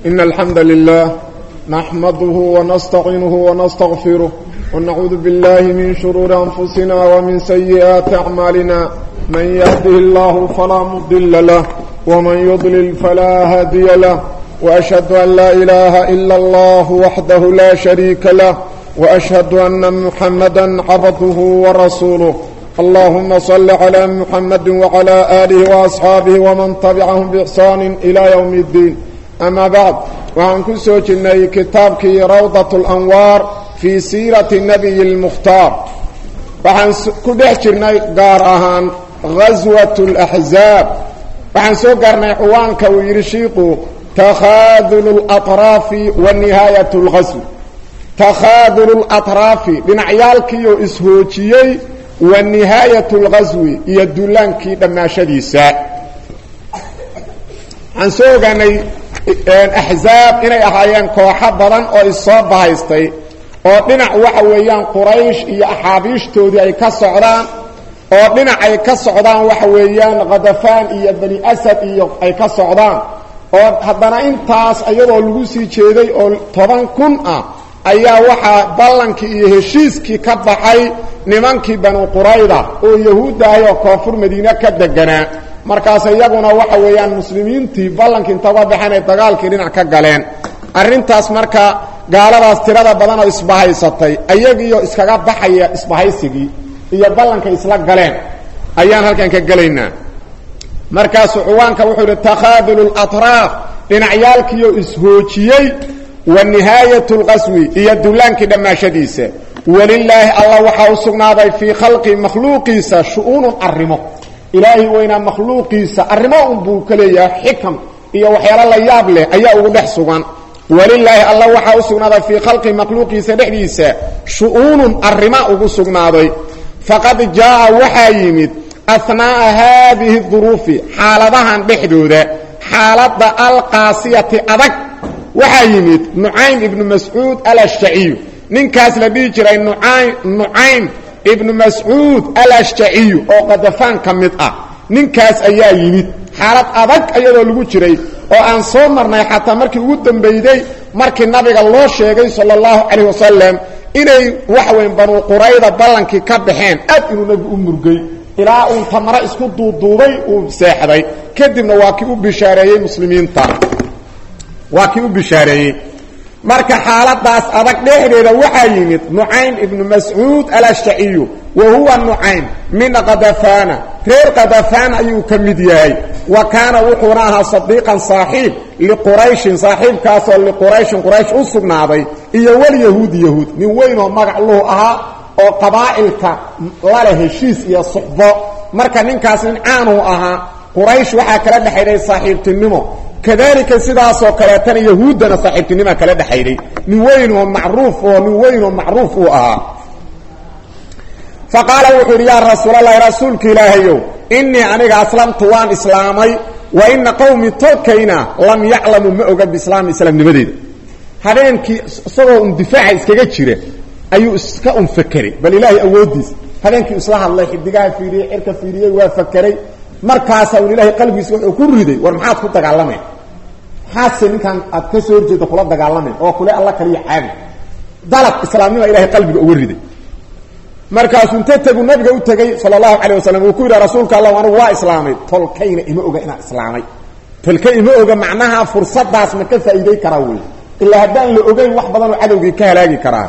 إن الحمد لله نحمده ونستعينه ونستغفره ونعوذ بالله من شرور أنفسنا ومن سيئات أعمالنا من يهده الله فلا مضل له ومن يضلل فلا هادي له وأشهد أن لا إله إلا الله وحده لا شريك له وأشهد أن محمدا عبده ورسوله اللهم صل على محمد وعلى آله وأصحابه ومن تبعهم بإحسان إلى يوم الدين أما بعد وعن كسو جني كتابك روضة الأنوار في سيرة النبي المختار وعن كدح جني قارهان غزوة الأحزاب وعن سو قرني حوانك ويرشيقه تخاذل الأطراف والنهاية الغزو تخاذل الأطراف بنعيالكيو إسهوتيي ونهاية الغزو يدلانكي لما شديسا عن سوغاني أحزاب إني أحيان كوحا بدن أو إصاب هايستي oo dhinac waxa weeyaan quraysh iyo axaabiishtoodii ay ka socdaan oo dhinac ay ka socdaan waxa weeyaan khadafaan iyo bani asad iyo ay ka socdaan oo haddana intaas iyadoo lagu sii jeeday oo toban kun ah ayaa waxaa ballankii iyo heshiiskii ka baxay nimankii banu qurayda oo yahuuddahay oo koonfur madiine ka deganaa markaas iyaguna waxa weeyaan muslimiintii ballankii inta uga baxeen ay dagaalkii dhinac ka galeen arrintaas marka gaaladaas tirada badan oo isbahaysatay ayagiioo iskaga baxaya isbahaysigii iyo ballankay isla galeen ayaan halkan ka gelaynaa markaasuu cuwaanka wuxuu idhi takhaadulu latraaf dhinacyaalkiioo ishoojiyey wa nihaayat lqaswi iyo dullaankii dhammaashadiisa welilaahi allah waxaa u sugnaaday fii khalqi makhluuqiisa shu-uunun arrimo ilaahay weynaa makhluuqiisa arrimo unbuu ka leeyahay xikam iyo waxyaalo la yaab leh ayaa ugu dhex sugan welilaahi allah waxaa u sugnaaday fii khalqi makhluuqiisa dhexdiisa shu-uunun arrima ugu sugnaaday faqad jaaa waxaa yimid ahnaa'a haadihi duruufi xaaladahan dhexdooda xaaladda alqaasiyati adag waxaa yimid nucaym ibnu mascuud alashjaciyu ninkaas la dhihi jiray nucaym ibnu mascuud alashjaciyu oo qadafaan ka mid ah ninkaas ayaa yimid xaalad adag iyadoo lagu jiray oo aan soo marnay xataa markii ugu dambeyday markii nabiga loo sheegay sala allahu calayh wasalam inay waxa weyn banu qurayda ballankii ka baxeen aad inuu nabigu u murgay ilaa uu tamaro isku duuduubay uu seexday kadibna waa kii u bishaareeyey muslimiinta waa kii u bishaareeyey marka xaaladaas adag dhexdeeda waxaa yimid nucaym ibnu mascuud alashjaciyu wa huwa nucaym min qadafana reer qadafaan ayuu ka mid yahay wa kaana wuxuuna ahaa sadiiqan saaxiib liqurayshin saaxiibkaasoo liqurayshin quraysh u sugnaaday iyo walyahuudi yahuud nin weynoo magac luhu ahaa oo qabaa'ilka laleh heshiis iyo suxbo marka ninkaas nin caanuu ahaa quraysh waxaa kala dhexaydhay saaxiibtinimo kadalika sidaasoo kaleetana yahuuddana saaxiibtinima kala dhexaydhay nin weyn oo macruuf oo nin weyn oo macruuf uu ahaa fa qaala wuxuu yidhi yaa rasuulalahi rasuulka ilaahayow innii aniga aslamtu waan islaamay wa ina qowmi tolkayna lam yaclamuu ma oga biislaami islaamnimadeeda habeenkii isagoo un difaaca iskaga jira ayuu iska un fakeray bal ilaahay awooddiisa habeenkii isla hadlay xidigaha fiiriyey cirka fiiriyey waa fakeray markaasaa un ilaahay qalbigiisa wuxuu ku riday war maxaad ku dagaalameen maxaadse ninkan aad ka soo horjeeda kula dagaalameen oo kule alla kaliya caadi dalab islaamnima ilahay qalbiga uga riday markaasuu inta tegu nabiga u tegey sala allahu calayh wasalam uu ku yidhaha rasuulka allah anigu waa islaamay tolkayna ima oga inaan islaamay tolka ima oga macnaha fursadaas ma ka faa'iiday karaa wey ilaa haddaan la ogeyn wax badanoo cadowgii ka halaagi karaa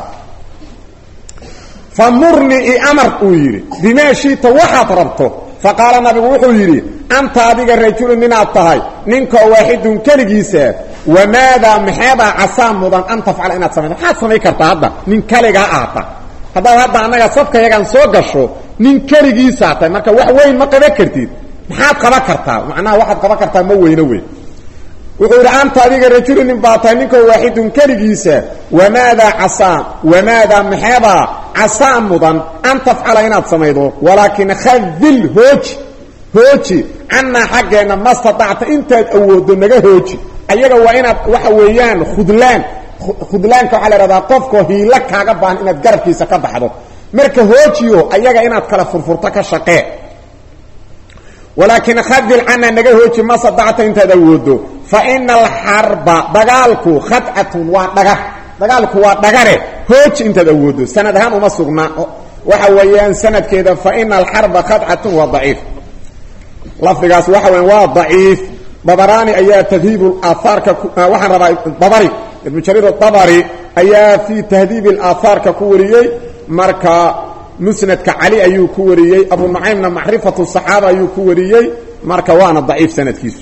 fa murnii i amar uu yidhi bimaa shiita waxaad rabto fa qaala nabigu wuxuu yidhi anta adiga rajulun ninaad tahay ninkoo waaxidun keligiisa wamaadaa maxeedaa casaa mudan an tafcala inaad samayto maxaad samayn kartaa hadda nin keligaa aata haddaad hadda annaga safkayagaan soo gasho nin keligiisaa tahay marka wax weyn ma qaban kartid maxaad qaban kartaa macnaha waxaad qaban kartaa ma weyno weyn wuxuu yidhi anta adiga rajulun nin baa tahay ninkoo waaxidun keligiisa wamaadaa casaa wamaadaa maxeedaa casaa mudan an tafcala inaad samaydo walaakin khadil hooji hooji cannaa xaggeenna ma stadacta intaad awooddo naga hooji ayaga waa inaad waxa weeyaan khudlaan khudlaanka waxaa la ihahdaa qofkoo hiilo kaaga baahan inaad garabkiisa ka baxdo marka hoojiyo ayaga inaad kala furfurto ka shaqee walaakin khadil cana naga hooji ma sadacta intaad awoodo fa ina alxarba dagaalku khadcatun waa dhagar dagaalku waa dhagare hooji intaad awoodo sanad ahaan uma sugna waxa weeyaan sanadkeeda fa ina alxarba khadcatun waa daciif lafdigaas waxa weyan waa daciif dabaraani ayaa tahdiib aaaarka waxaan rabaa dabari ibnu jariir dabari ayaa fii tahdiib اlaahaarka ku wariyey marka musnadka cali ayuu ku wariyey abu nucaymna macrifatu صaxaaba ayuu ku wariyey marka waana daciif sanadkiisu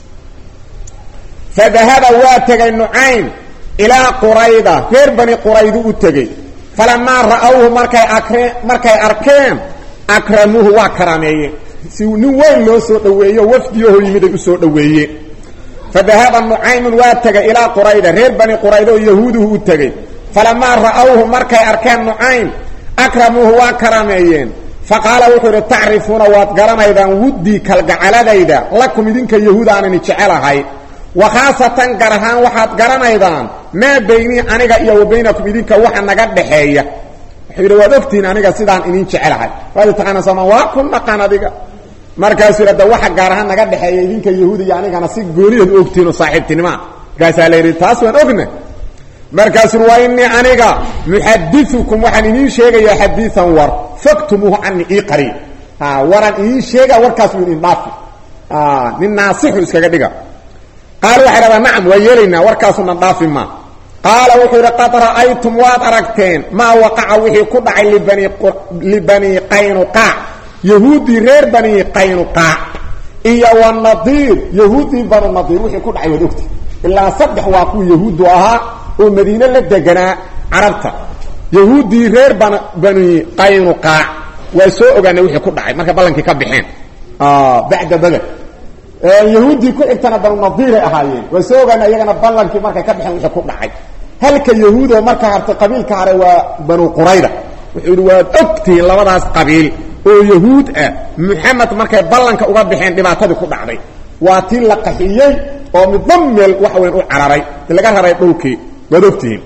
fadahaba waa tegay nucaym ilaa qurayda reer bani quraydu u tegey falamaa ra'awhu markay akreen markay arkeen akramuuhu waa karaameeyeen si nin weyn loo soo dhoweeyo wafdiyaho yimiday u soo dhoweeyeen fadahaba nucaymun waa tegay ilaa qurayda reer bani qurayda oo yahuuduhu u tegey falamaa ra'awhu markay arkeen nucaym akramuuhu waa karaameeyeen faqaala wuxuu idhi tacrifuuna waad garanaydaan wuddii kalgacaladayda lakum idinka yahuud aanani jecelahay wa khaasatan gar ahaan waxaad garanaydaan maa baynii aniga iyo wa baynakum idinka waxa naga dhaxeeya wuxuu yidhi waad ogtihiin aniga sidaan idin jecelahay waad taqaana sooma waa ku dhaqan adiga markaasuu yidhi ada waxa gaar ahaan naga dhexeeya idinka yahuud iyo anigana si gooniyaed u ogtihiin oo saaxiibtinimaa markaasaa la yidhi taas waan ogna markaasuu wa inii aniga muxadiukum waxaan idiin sheegayaa xadiian war faktumuuhu cani ii qariib waraan idiin sheega warkaas u idin dhaafi nin naasixu iskaga dhiga qaala waxay dhadaa nacam waa yeelaynaa warkaasuna dhaafi maa qaala wuxuu yidhi qad ra'aytum waad aragteen maa waqaca wixii ku dhacay libani qaynuqaac yahuuddii reer bani qaynuqaac iyo wanadiir yahuuddii banu nadiir wixii ku dhacay waad ogti ilaa saddex waa kuwa yahuuddu ahaa oo madiine la deganaa carabta yahuuddii reer ban bani qaynuqaac waa soo ogaanay wixii ku dhacay markay ballankii ka baxeen bacda bader yahuuddii ku xigtana banu nadiiray ahaayeen waa soo ogaanay iyagana ballankii markay ka baxeen wixii ku dhacay halka yahuudoo marka hartay qabiilka hare waa banu qurayda wuxuu yidhi waad ogtihiin labadaas qabiil oo yahuud ah muxamed markay ballanka uga baxeen dhibaatadii ku dhacday waa tii la qaxiyey oo midba meel waxa weyn u cararay laga raray dhulkii waad ogtihiin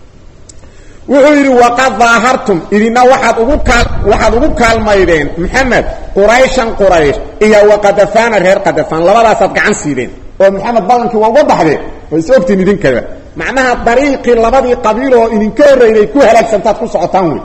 wuxuu yidhi waqad daahartum idina waxaad ugu kaal waxaad ugu kaalmaydeen maxamed qurayshan quraysh iyo waqadafaana reer qadafaan labadaasaad gacan siideen oo maxamed ballankii waa uga baxdeen waa is ogtihiin idinkaba macnaha dariiqii labadii qabiil oo idinka horreynay ku halaagsantaad ku socotaan wey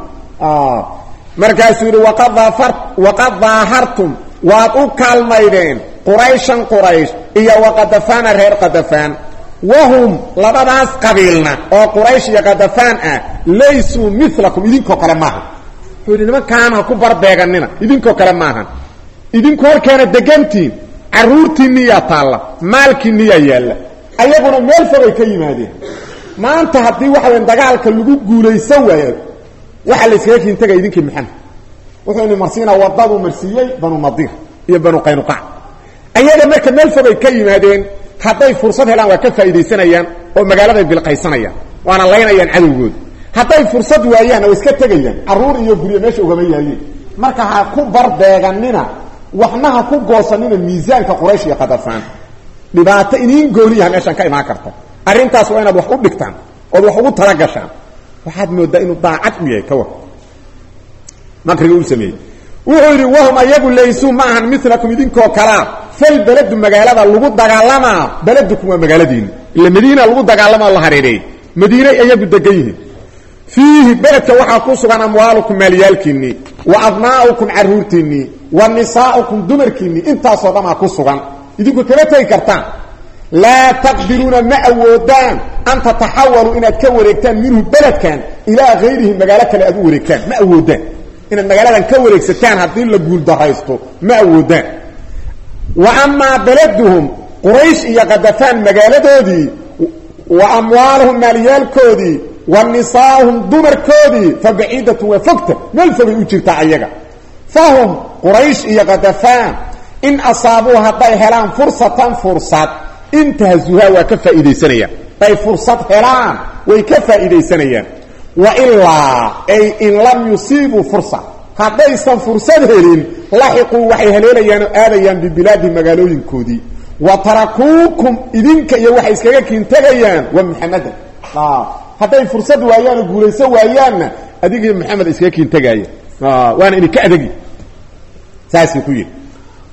markaasuu yidhi waqad daahartum waad u kaalmaydeen qurayshan quraysh iyo waqadafaana reer qadafaan wahum labadaas qabiilna oo quraysh iyo qadafaan ah laysuu milakum idinkoo kale maaha wuxuu yidhi nimankaan ha ku barbeeganina idinkoo kale maahan idinku horkeena degantiin carruurtiinniyaa taalla maalkiinniyaa yaalla ayaguna meel fogay ka yimaadeen maanta haddii waxa weyn dagaalka lagu guulaysan waayo waxaa la yskaga kiintaga idinkii maxamed wuxuu ini marsiinaa wadaduu marsiiyey banu nadiir iyo banu qaynuqaac ayaga marka meel fogay ka yimaadeen hadday fursad helaan waa ka faa'iidaysanayaan oo magaaladay bilqaysanayaan waana laynayaan cadowgooda hadday fursad waayaanna waa iska tegayaan carruur iyo guryo meesha ugama yaayeen marka ha ku barbeeganina waxna ha ku goosanina miisaanka quraysh iyo qadafaan dhibaato iniin gooniyaha meeshaan ka imaan karta arrintaas waa inaad wax u dhigtaan ood wax ugu talagashaan waxaad moodaa inuu daacad u yahay kawa makriga uu sameeyey wuxuu yidhi wahum ayagu laysuu ma ahan milakum idinkoo kalaa fal beledu magaalada lagu dagaalamaa beledukum waa magaaladiini ila madiina lagu dagaalamaa la hareereeyey madiinay ayagu degan yihiin fiihi beledka waxaa ku sugan amwaalukum maalyaalkiinnii wa abnaa'ukum carruurtiinnii wa nisaa'ukum dumarkiinnii intaasoo dhamaa ku sugan idinku kama tegi kartaan laa taqdiruuna ma awoodaan an tataxawaluu inaad ka wareegtaan minhu beledkan ilaa hayrihi magaalo kale aad u wareegtaan ma awoodaan inaad magaaladan ka wareegsataan haddii la guuldaraysto ma awoodaan wa amaa beleduhum quraysh iyo kadafaan magaaladoodii wa amwaaluhum maalyaalkoodii wa nisaa'uhum dumarkoodii fa baciidatun waa fogta meel fogay u jirtaa ayaga fahum quraysh iyo kadafaan in asaabuu hadday helaan fursatan fursad intahazuhaa waa ka faa'iidaysanayaan hadday fursad helaan way ka faa'iidaysanayaan wa ilaa ay in lam yusiibuu fursa haddaysan fursad helin laxiquu waxay haleelayaan oo aadayaan bibilaadi magaalooyinkoodii wa tarakuukum idinka iyo waxay iskaga kiintagayaan waa muxamadan hadday fursad waayaan oo guulayso waayaanna adigiyo maxamed iskaga kiintagaaya waana idinka adegi saasuu ku yidhi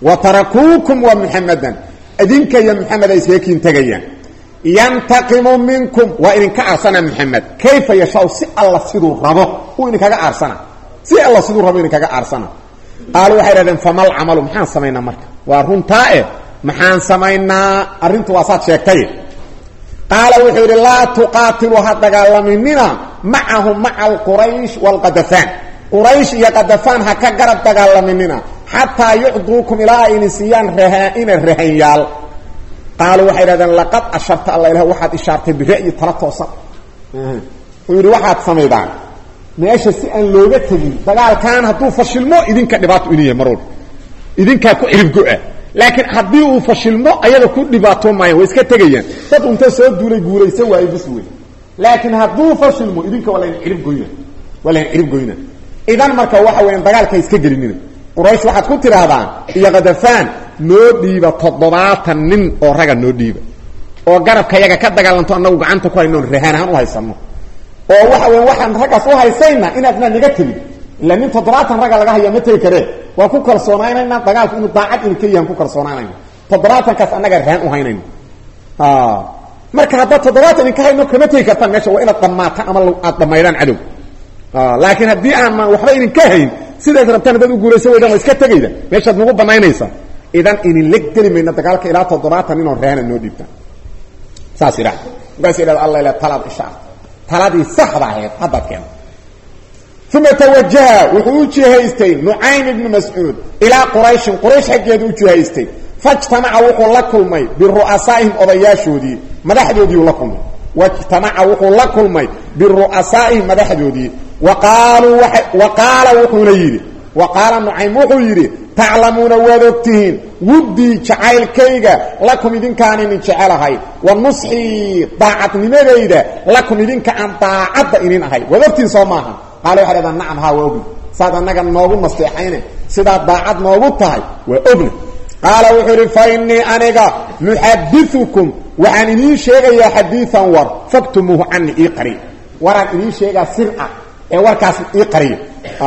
wa tarakuukum wa muxamadan idinka iyo muxamed ay iskaga kiin tegayaan yantaqimu minkum waa idinka aarsana muxamed kayfa yashaa si alla siduu rabo uu idinkaga aarsana si alla siduu rabo idinkaga aarsana qaalu waxay dhahdeen famal camalu maxaan samaynaa marka waa runtaa eh maxaan samaynaa arrintu waa saad sheegtay qaala wuxuu yidhi laa tuqaatilu ha dagaalaminina macahum maca alquraysh waalqadafaan quraysh iyo qadafaan ha ka garab dagaalaminina xataa yucduukum ilaa ayni siiyaan rahaa-ina rahanyaal qaaluu waxay dhahdeen laqad asharta alla ilah waxaad ishaartay bira'yi tala toosan wuxuu yidhi waxaad samaydaan meesha si aan looga tegin dagaalkan hadduu fashilmo idinka dhibaato inu yahay mar walba idinkaa ku ciribgo-a laakiin haddii uu fashilmo ayaga ku dhibaato maayan way iska tegayaan dad unta soo duulay guulaysan waayo bis wey laakiin hadduu fashilmo idinka waa layn ciribgoyna waa layn ciribgoyna idan marka waxa weeyaan dagaalka iska gelinina quraysh waxaad ku tidhaahdaan iyo kadafaan noo dhiiba toddobaatan nin oo raga noo dhiiba oo garabka yaga ka dagaalanto annagu gacanta ku haynoon rahaan ahaan u haysano oo waxa weya waxaan raggaas u haysayna inaadna naga tegin ila nin toddobaatan ragga laga haya ma tegi karee waa ku kalsoonaynayna dagaalku inuu daacad inu ka yahan ku kalsoonaanayna toddobaatankaas annaga rahaan u haynayno marka haddaad toddobaatan idinka hayno kama tegi kartaan meesha waa inaad dhammaataan ama aad dhammaydaan cadow laakiin haddii aan waxba idinka hayn sidaas rabtaan haddaad u guulaysan weydaan waa iska tegayda meeshaad nagu banaynaysaa idan idinla geli mayna dagaalka ilaa toddobaatan ninoo raana noo dhiibtaan saas idha markaas idhahda alla ila talaad ishaar taladii saxda ahayd haddaad keento uma tawajaha wuxuu u jihaystay nucaym ibnu mascuud ilaa qurayshin quraysh xaggeedu u jihaystay fajtamaca wuxuu la kulmay biru'asaa'ihim odayaashoodii madaxdoodiiu la kulmay wajtamaca wuxuu la kulmay biru'asaa'ihim madaxdoodii wa qaaluu wa qaala wuxuuna yidhi wa qaala nucaym wuxuu yidhi taclamuuna waad ogtihiin wuddii jacaylkayga lakum idinkaan idin jecelahay wa nusxii daacadnimadayda lakum idinka aan daacadda idin ahay waad ogtihiin soo maaha qaale waxay dhahdaan nacam haa waa ogni saad annaga noogu nasteexayne sidaad daacad noogu tahay waa ogna qaala wuxuu idhi fa innii aniga muxadiukum waxaan idiin sheegayaa xadiian war faktumuuhu cani ii qariya waraan idiin sheegaa sir ah ee warkaas ii qariya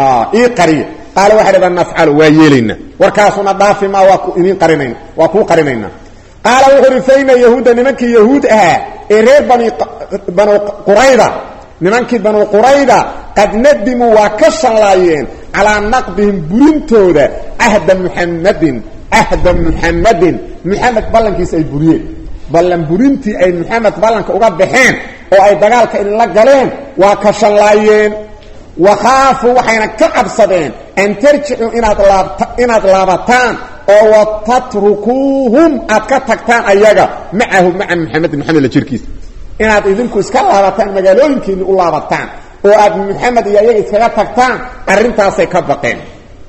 ii qariya qaale waxay dhahdaan nafcalu waa yeelaynaa warkaasuna dhaafi maa waa idiin qarinayna waa kuu qarinaynaa qaala wuxuu idhi fa ina yahuudda nimankii yahuud ahaa ee reer bani banu qurayda nimankii banu qurayda qad nadimuu waa ka shallaayeen calaa naqdihim burintooda cahda muxamadin cahda muxamadin muxamed ballankiisa ay buriyeen ballan burintii ay muxamed ballanka uga baxeen oo ay dagaalka idinla galeen waa ka shallaayeen wakhaafuu waxayna ka cabsadeen an tarjicuu inaad laabta inaad laabataan oo wa tatrukuuhum aad ka tagtaan ayaga macahu maca muxamedin muxamed la jirkiisa inaad idinku iska laabataan magaalooyinkiinni u laabataan oo aad muxamed iyo ayaga iskaga tagtaan arrintaasay ka baqeen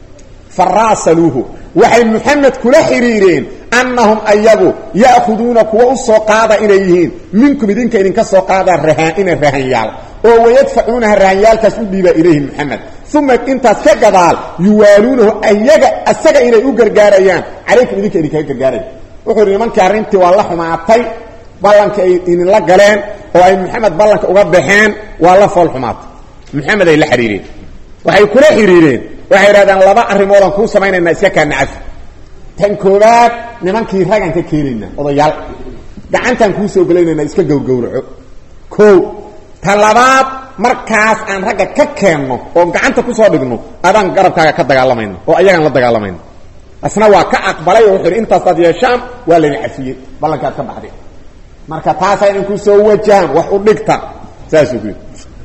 faraasaluuhu waxay muxamed kula xidhiireen annahum ayagu ya'khuduuna kuwa u soo qaada inay yihiin minkum idinka idinka soo qaadaa rahaa'ina rahanyaal oo wayadfacuunaha rahanyaalkaas u dhiibaa ilayhi muxamed uma intaas ka gadaal yuwaaluunahu ayaga asaga inay u gargaarayaan calaykum idinka idinkaga gargaaraya wuxuu yidhi nimankii arrintii waa la xumaatay ballanka ay idinla galeen oo ay muxamed ballanka uga baxeen waa la fool xumaatay muxamed ay la xidhiireen waxay kula xidhiireen waxay idhahdeen laba arrimoodaan kuu samaynaynaa iska kaa nacafi tan koowaad nimankii ragaan ka keenaynaa odayaal gacantaan kuu soo gelaynaynaa iska gowgowraco o ta labaad markaas aan ragga ka keenno oo gacanta kusoo dhigno adaan garabkaaga ka dagaalamayno oo ayagaan la dagaalamayno asna waa ka aqbalay oo wuxuu yidhi intaasaad yeeshaan waa laydin cafiyey ballankaad ka baxday marka taasaa idinku soo wajahaan wax u dhigta saasuu ku yidhi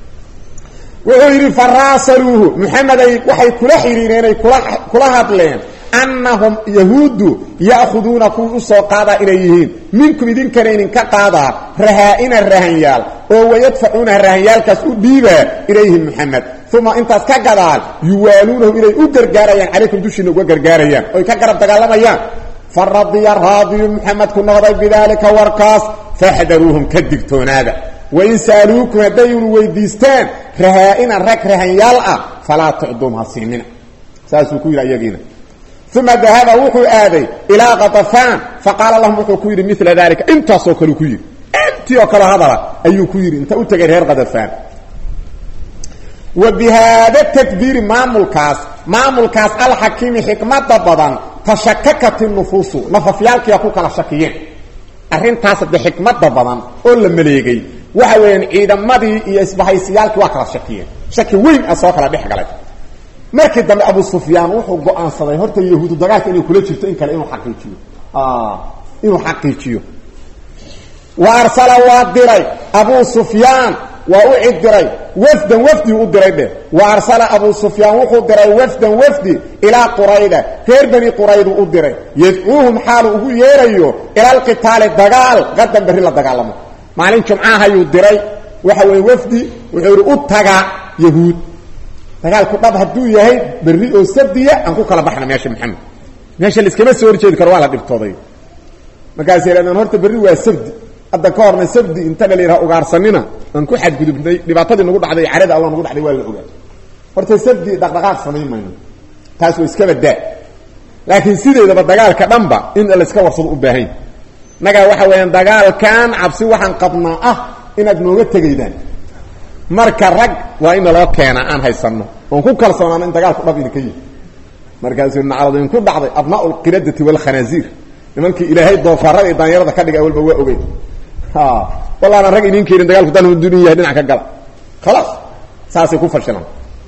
wuxuu yidhi faraasaluuhu muxameday waxay kula xidhiireen ay kula kula hadleen annahum yahuuddu ya'khuduuna kuwii u soo qaadaa inay yihiin minkum idinkana idinka qaadaa rahaa'ina rahanyaal oo wayadfacuuna rahanyaalkaas u dhiibaa ilayhim muxamed uma intaas ka gadaal yuwaaluunahu inay u gargaarayaan calaykum dushiina uga gargaarayaan oy ka garab dagaalamayaan faradiya raadiyu muxamed ku noqday bidaalika warkaas faxdaruuhum ka digtoonaada wain sa'aluukum haddaynu weydiistaan rahaa-ina rag rahanyaal ah falaa tucduum ha siinina saasuu ku yidhi ayagiina uma dahaba wuxuu aaday ilaa katafaan faqaala lahum wuxuu ku yidhi mila dalika intaasoo kaleu ku yidhi intii oo kaleo hadala ayuu ku yidhi inta u tegay reer katafaan wa bi haada tadbiiri maamulkaas maamulkaas alxakiimi xikmada badan tashakakat nufuusu nafafyaalkiia ku kala shakiyeen arrintaas de xikmada badan oo la maleegay waxa weeyaan ciidamadii iyo isbahaysiyaalkii waa kala shakiyeen shaki weyn a soo kala dhex galay markii dambe abu sufyaan wuxuu go-aansaday horta yahuudu dagaalka inay kula jirto in kale inuu xaqiijiyo inuu xaqiijiyo wa arsala waa diray abu sufyaan waa u cid diray wafdan wafdi u diray dheh wa arsala abu sufyaan wuxuu diray wafdan wafdi ilaa qurayda reer bani quraydu u diray yadcuuhum xaalu ugu yeerayo ila alqitaali dagaal qadan berri la dagaalamo maalin jumcahayuu diray waxa weeye wafdi wuxuu yidhi u taga yahuud dagaalku dhab hadduu yahay berri oo sabdiya aan ku kala baxna meesha maxamed meesha laiskama soo horjeedi karo waa la dhibtooday markaas yidhahdeen horta berri waa sabdi hadda ka horna sabdi inta la yidhaha ugaarsanina aan ku xadgudubnay dhibaatadii nagu dhacday carada alla nagu dhacday waa la ogaa horta sabdi dhaqdhaqaaq samayn mayno taas waa iskaba daa laakiin sideedaba dagaalka dhanba in layska warsado u baahan nagaa waxa weeyaan dagaalkan cabsi waxaan qabnaa ah inaad nooga tegaydaan marka rag waa in naloo keenaa aan haysanno oon ku kalsoonaano in dagaalku dhab idinka yihi markaasuu nacrado inku dhacday abnaau lqiradati waalkhanaasiir nimankii ilaahay doofaarada iyo daanyarada ka dhigay walba waa ogey wallaana rag idin keenin dagaalku dan dun yahay dhinac ka gala khalaas saasay ku fashilan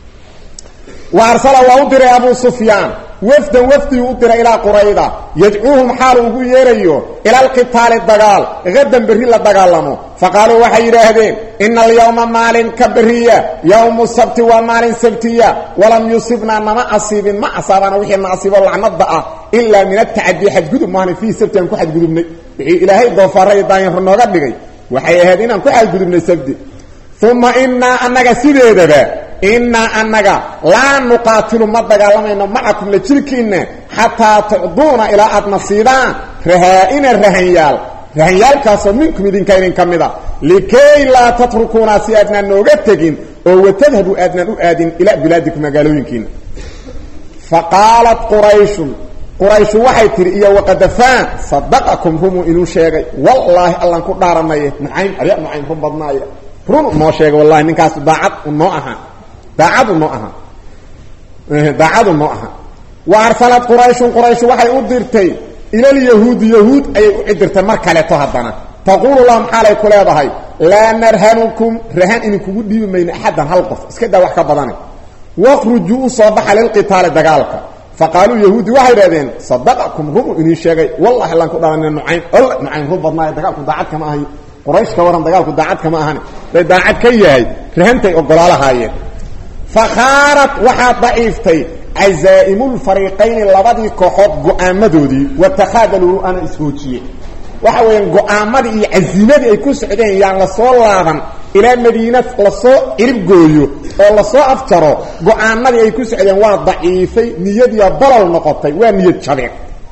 wa arsala waa u diray abu sufyaan wafdan wafdiu u diray ilaa qurayda yadcuuhum xaalu ugu yeerayo ila alqitaali dagaal hadan berri la dagaalamo faqaaluu waxay yidhaahdeen ina alyawma maalinka beriya yawmu sabti waa maalin sabtiya walam yusibnaa nama asiibin ma asaabana wixii na asiibo lacnada ah ilaa min atacadii xadgudub maahna fiihi sabti aan ku xadgudubnay wixii ilaahay doofaara iyo daanyaro nooga dhigay waxay ahayd inaan ku xadgudubnay sabti uma inaa annaga sideedaba inaa annaga laa nuqaatilu ma dagaalamayno macakum la jirkiinna xataa tucduuna ilaa aad nasiibaan rahaa-ina rahanyaal rahanyaalkaasoo minkum idinka idin ka mid a likay laa tatrukuuna si aadnaan nooga tegin oo watadhabu aadnaan u aadin ilaa bilaadikum magaalooyinkiina fa qaalat qurayshun qurayshu waxay tihi iyo waqadafaan sadaqakum rumuu inuu sheegay wallaahi allan ku dhaaranaye nucaym arya nucaym run badnaaya run noo sheegay wallahi ninkaas daacad unoo ahaa daacadu noo aha daacadu noo aha wa arsalat qurayshun qurayshu waxay u dirtay ilalyahuudi yahuud ayay u cidirtay mar kaleeto haddana taquulu lahum xaalay ku leedahay laa narhanukum rahan idinkugu dhiibi mayno axaddan hal qof iska daa wax ka badane waqrujuu u soo baxa lilqitaali dagaalka faqaaluu yahuudi waxay idhahdeen sadaqakum rumu inii sheegay wallahi allaan ku dhalana nucaym alla nucaym run badnaayo dagaalku daacad kama ahayo quraysh ka waran dagaalku daacad kama ahane day daacad ka yahay rahantay ogolaalahaayeen fakhaarat waxaa daciiftay cazaa'imulfariiqayni labadii kooxood go-aamadoodii watakhaadaluu ana ishoojiye waxa weeyaan go-aamadii iyo casiimadii ay ku socdeen yaan lasoo laaban ilaa madiina lasoo ciribgooyo oo lasoo afjaro go-aanadii ay ku socdeen waa daciifay niyadiia bolol noqotay waa niyad jabeen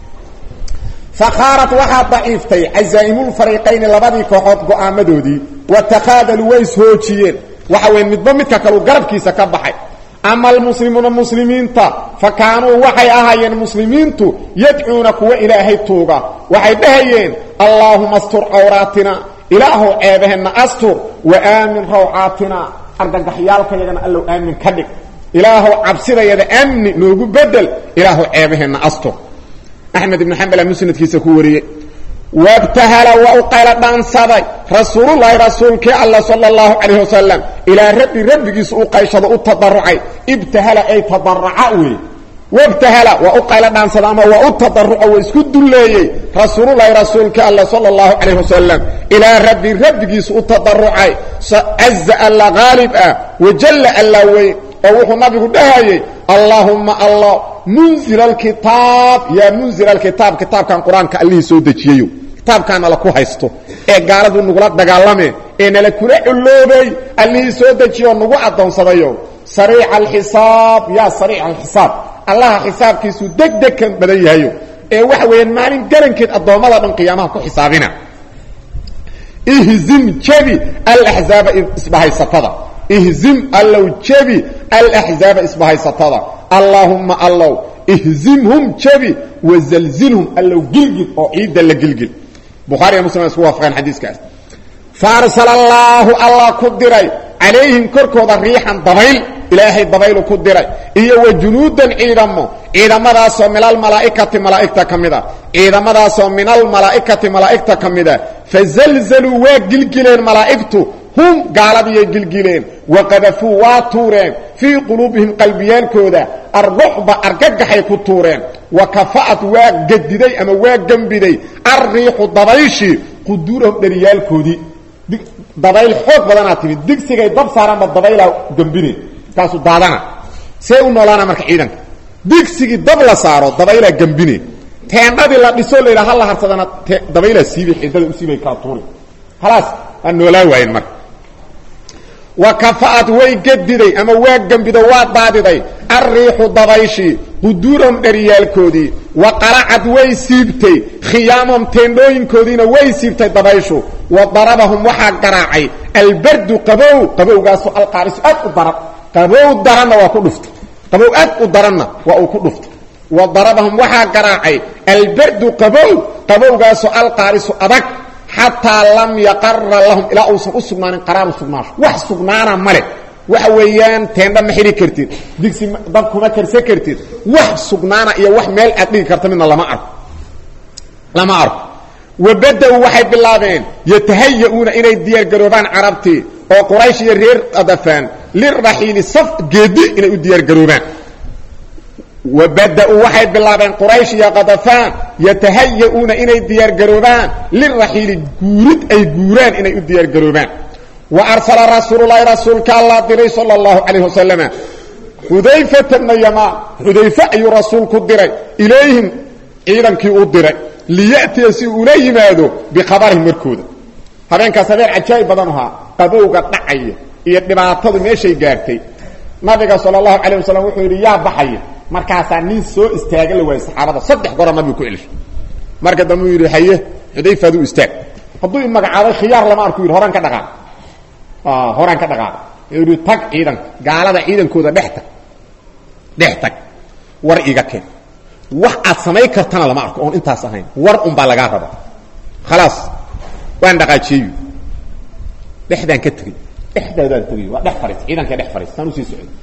fakhaarat waxaa daciiftay cazaa'imulfariiqayni labadii kooxood go-aamadoodii watakhaadaluu way ishoojiyeen waxa weya midba midka kaleu garabkiisa ka baxay ama almuslimuuna muslimiinta fa kaanuu waxay ahaayeen muslimiintu yadcuuna kuwa ilaahay tuuga waxay dhahayeen allaahuma astur cawraatina ilaahow ceebaheenna astur wa aamin rawcaatina argagaxyaalkayagana allow aamin ka dhig ilaahow cabsidayada amni noogu bedel ilaahow ceebaheenna astur axmed ibnu xambala musnadkiisa ku wariyey wabtahala waa u qaylo dhaansaday rasuululahi rasuulkii alla sala allahu calayh wasalam ilaa rabbi rabbigiisa u qayshado u tadarucay ibtahala ay tadaraca wey wabtahala waa u qaylo dhaansada ama waa u tadaruca waa isku dulleeyey rasuululahi rasuulkii alla sala allahu calayh wasalam ilaa rabbi rabbigiisa u tadarucay caza alla haalib ah wajalla alla weyn oo wuxuu nabigu dhahayey allaahumma allah munzil alkitaab yaa munzil alkitaab kitaabkan qur-aanka allihii soo dejiyeyo kitaabkaan nala ku haysto ee gaaladu nagula dagaalame ee nala kula culloobay allihii soo dejiyeoo nagu addoonsadayo sariica alxisaab yaa sariica alxisaab allaha xisaabkiisu deg degkan badan yahayo ee waxa weeyaan maalin garankeed addoommada dhan qiyaamaha ku xisaabina ihzim jabi alaxzaaba isbahaysatada ihzim allow jabi alaxzaaba isbahaysatada allaahumma allow ihzimhum jabi wazalzilhum allow gilgil oo ciidda la gilgil bukhaariya muslim isku waafaqeen xadiiskaas faarsala allaahu allah ku diray calayhim korkooda riixan dabayl ilaahay dabaylu ku diray iyo wa junuudan ciidamo ciidamadaasoo min almalaa'ikati malaa'igta ka mid a ciidamadaasoo min almalaa'ikati malaa'igta ka mid a fazalzaluu waa gilgileen malaa'igtu hum gaaladiyay gilgileen wa qadafuu waa tuureen fii quluubihim qalbiyaalkooda arruxba argagaxay ku tuureen wa kafa'at waa gadiday ama waa gembiday alriixu dabayshii quduurahum dhariyaalkoodii dabayl xoog badanaa timid digsigay dab saaranba dabaylaa gembine markaasuu daadana see u noolaana marka ciidanka digsigii dab la saaro dabaylaa gembine teendhadii la dhisoo la yidhaha hala harsadana dabaylaa siibay xidada u siibay kala tuuri khalaas waa noolaa waayeen marka wa kafa'ad way gediday ama waa gembido waa daadiday alriixu dabayshii quduurahum dhariyaalkoodii wa qalacad way siibtay khiyaamahum teendhooyinkoodiina way siibtay dabayshu wa darabahum waxaa garaacay albardu qabow qabowgaasu alqaarisu aad u daran qabow daranna waa ku dhuftay qabow aad u daranna waa uu ku dhuftay wa darabahum waxaa garaacay albardu qabow qabowgaasu alqaarisu adag xataa lam yaqara lahum ilaa uusan u sugnaanin qaraaru sugnaasho wax sugnaana male waxa weeyaan teendha ma xidhi kartid digsi dab kuma karsan kartid wax sugnaana iyo wax meel aad dhigi karta midna lama arko lama arko wabada-u waxay bilaabeen yatahaya-uuna inay diyaargaroobaan carabtii oo quraysh iyo reer adafaan liraxiili saf geedi inay u diyaargaroobaan wabada-uu waxay bilaabeen quraysh iyo kadafaan yatahaya-uuna inay diyaargaroobaan liraxiili guurid ay guuraan inay u diyaargaroobaan wa arsala rasuululahi rasuulka allah diray sala allahu calayh wasalama xudayfata bna yamaan xudayfe ayuu rasuulku diray ilayhim ciidankii u diray liya'tiya si ula yimaado bikhabarihim warkooda habeenkaas habeen cajaa'ib badan ahaa qabowga dhacaya iyo dhibaatadu meeshay gaartay nabiga sala allahu calayh wasalam wuxuu yidhi yaa baxaya markaasaa nin soo istaaga la waayey saxaabada saddex gora nabigu ku celishay marka dambe uu yidhi haye xudayfa aduu istaag hadduu i magacaabay khiyaar lama arku yidhi horaan ka dhaqaaq horaan ka dhaqaaq yidhi tag ciidanka gaalada ciidankooda dhex tag dhex tag war iga keen wax aad samayn kartana lama arko oon intaas ahayn war un baa lagaa raba khalaas waan dhaqaajiyeyu dhexdaan ka tegey dhexdaadaan tegey waa dhex fariis ciidanka dhex fariis saan usii socday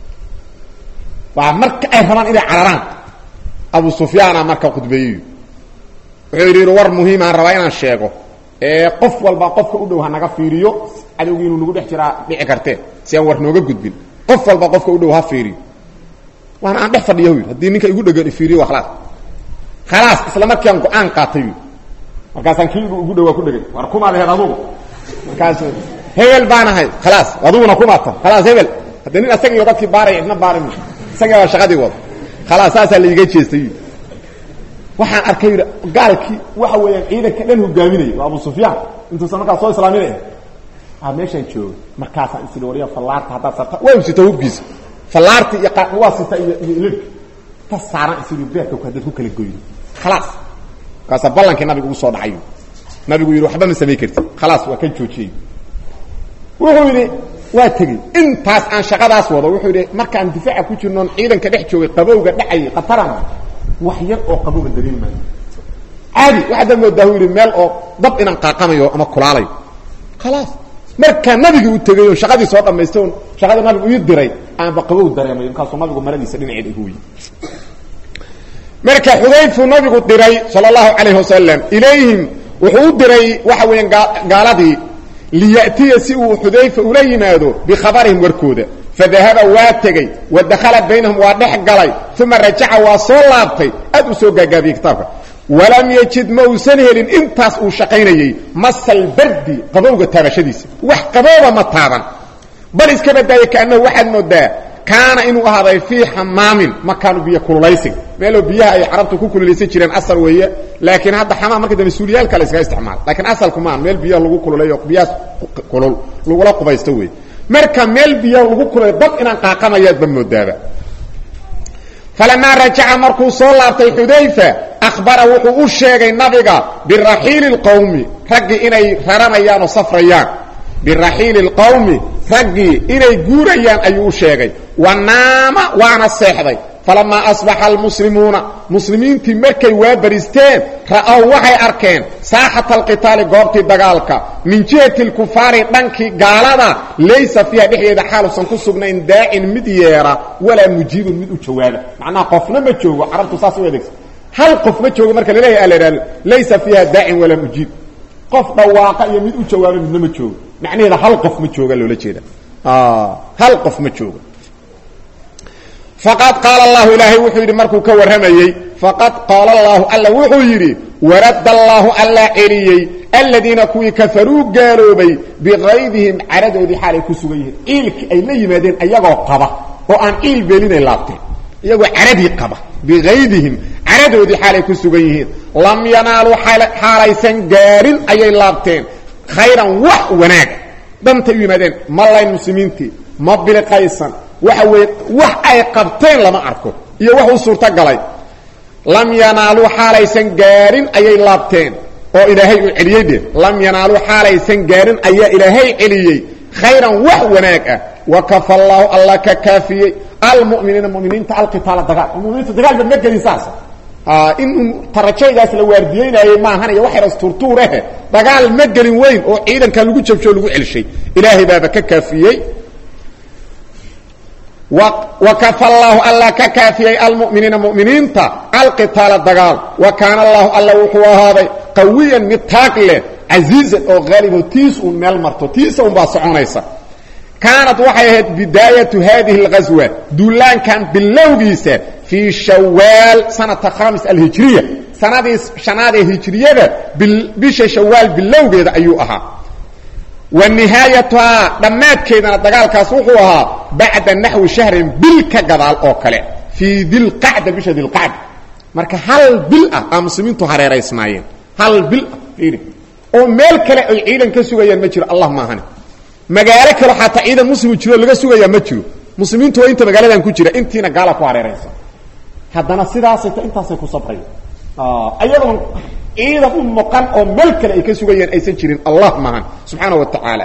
waa marka ay rabaan inay cararaan abu sufyaana marka khudbeeyeyu wuxuu yidhi war muhiimaan rabaa inaan sheego ee qof walba qofka u dhow ha naga fiiriyo cadowgii inuu nagu dhex jiraa dhici kartee si aan war nooga gudbin qof walba qofka u dhow ha fiiriyo waana aan dhex fadhiya yidhi haddii ninka igu dhegan ifiiriyo waa khalaas khalaas isla markiiaan go-aan qaatay yidhi markaasaan kii ugu dhowaa ku dhegay war kumaad aheed adugu markaas hebel baan ahay khalaas aduguna kumaata khalaas hebel haddii nin asaga iyo dadkii baaraya idna baari ma isaga baa shaqadii wada khalaas saasaa laiga jeestay yidhi waxaan arkay yidhi gaalkii waxa weeyaan ciidanka dhan hogaaminaya waa abu sufyaan intuusan markaas soo islaaminaya a meeshaan jooga markaasaan isii wariya fallaarta haddaad sarta waa usita hubkiisa fallaarti iyo waa sita iyo iyo ilirka ta saaran isii beerka haddaad ku kala goyno khalaas markaasaa ballankii nabiga ugu soo dhacay nabigu yidhi waxba ma samay kartid khalaas waa ka joojiyey wuxuu yidhi waa tegey intaas aan shaqadaas wado wuxuu yidhi markaan difaaca ku jirnoon ciidanka dhex joogay qabowga dhacayay qatarana wax yar oo qabowga dareemi maayo caadi waxaad moodaa uu yidhi meel oo dab inaan qaaqamayo ama kulaalayo khalaas markaa nabigii u tegay oo shaqadii soo dhamaystay on shaqadii nabigu ii diray aanba qabow dareemay markaasuu nabigu maradiisa dhinaceeda igu weyey marka xudayfu nabigu diray sala allahu calayh wasalam ilayhim wuxuu u diray waxa weeyaan gaaladii liya'tiya si uu xudayfa ula yimaado bikhabarihim warkooda fadahaba waa tegey wa dakhala baynahum waa dhex galay uma rajaca waa soo laabtay aad u soo gaagaabiyey kitaabka walam yajid ma uusan helin intaas uu shaqaynayey masal bardi qabowga taabashadiisa wax qabooba ma taaban bal iska badaaya kaanahu waxaad moodaa kaana inuu ahaaday fii xamaamin makaanu biyo kululaysiga meeloo biyaha ay carabtu ku kululaysan jireen asal weeye laakiin hadda xamaam marka dambe suuliyaalka la iskaga isticmaala lakiin asalku maan meel biyaha lagu kululayo biyahaas kulul lagula qubaysto wey marka meel biyaha lagu kululayo dab inaan qaaqamayaadba moodaaba falamaa rajaca markuu soo laabtay xudayfa akhbara wuxuu u sheegay nabiga biraxiili اlqowmi raggii inay raranayaan oo safrayaan biraxiili اlqowmi raggii inay guurayaan ayuu u sheegay wa naama waana seexday falamaa asbaxa almuslimuuna muslimiintii markay waa baristeen ra'ow waxay arkeen saaxata alqitaali goobtii dagaalka min jihati alkufaari dhankii gaalada laysa fiiha dhexdeeda xaalusan ku sugnayn daacin mid yeera walaa mujiibun mid u jawaaba macnaha qofna ma joogo carabtu saas u adeegsa hal qof ma joogo marka laleeyahay ala ihahdo laysa fiiha daacin walaa mujiib qof dhawaaqa iyo mid u jawaaba midna ma joogo macnaheeda hal qof ma jooga loola jeeda hal qof ma joogo faqad qaala allahu ilaahay wuxuu yidhi markuu ka warramayey faqad qaala allahu alla wuxuu yidhi waradda allaahu allaa celiyey aladiina kuwii kafaruu gaaloobay bikaydihim caradoodii xaalay ku sugan yihiin ciilki ay la yimaadeen ayagoo qaba oo aan ciil beelinay laabteen iyagoo caradii qaba bikaydihim caradoodii xaalay ku sugan yihiin lam yanaaluu xaalaysan gaarin ayay laabteen khayran wax wanaaga dhantay u yimaadeen ma layn muslimiintii ma biliqaysan waxa weeye wax ay qabteen lama arko iyo wax u suurto galay lam yanaaluu xaalaysan gaarin ayay laabteen oo ilaahay uu celiyey dhe lam yanaaluu xaalaysan gaarin ayaa ilaahay celiyey khayran wax wanaag ah wa kafa allaahu alla ka kaafiyey almuminiina muminiinta alqitaala dagaal muminiinta dagaalba ma gelin saasa in tarajaygaas la waardiyeynayey maahan iyo waxyar asturtuurehe dagaal ma gelin weyn oo ciidankan lagu jabsho lagu celshay ilaahay baaba ka kaafiyey wakafa allaahu alla ka kaafiyey almuminiina muminiinta alqitaala dagaal wa kaana allahu alla wuxuu ahaaday qawiyan mid taag leh casiizan oo haalibo tiis uun meel marto tiisa un baa soconaysa kaanat waxay ahayd bidaayatu haadihi اlghaswa duulaankan bilowgiisa fii shawaal sanata khamis alhijriya sanadii shanaad ee hijriyada bisha shawaal bilowgeeda ayuu ahaa wa nihaayatuhaa dhammaadkeedana dagaalkaas wuxuu ahaa bacda naxwi shahrin bil ka gadaal oo kale fii dilqacda bisha dilqacda marka hal bil ah aa muslimiintu hareeraysnaayeen hal bil ah iiri oo meel kale ay ciidan ka sugayaan ma jiro allah maahane magaalo kale xataa ciidan muslimu jiro laga sugayaa ma jiro muslimiintu waa inta magaaladan ku jira intiina gaala ku hareeraysan haddana sidaasay ta intaasay ku sabrayan ayadoon ciidan u moqan oo meel kale ay ka sugayaan aysan jirin allah mahan subxaana wa tacaala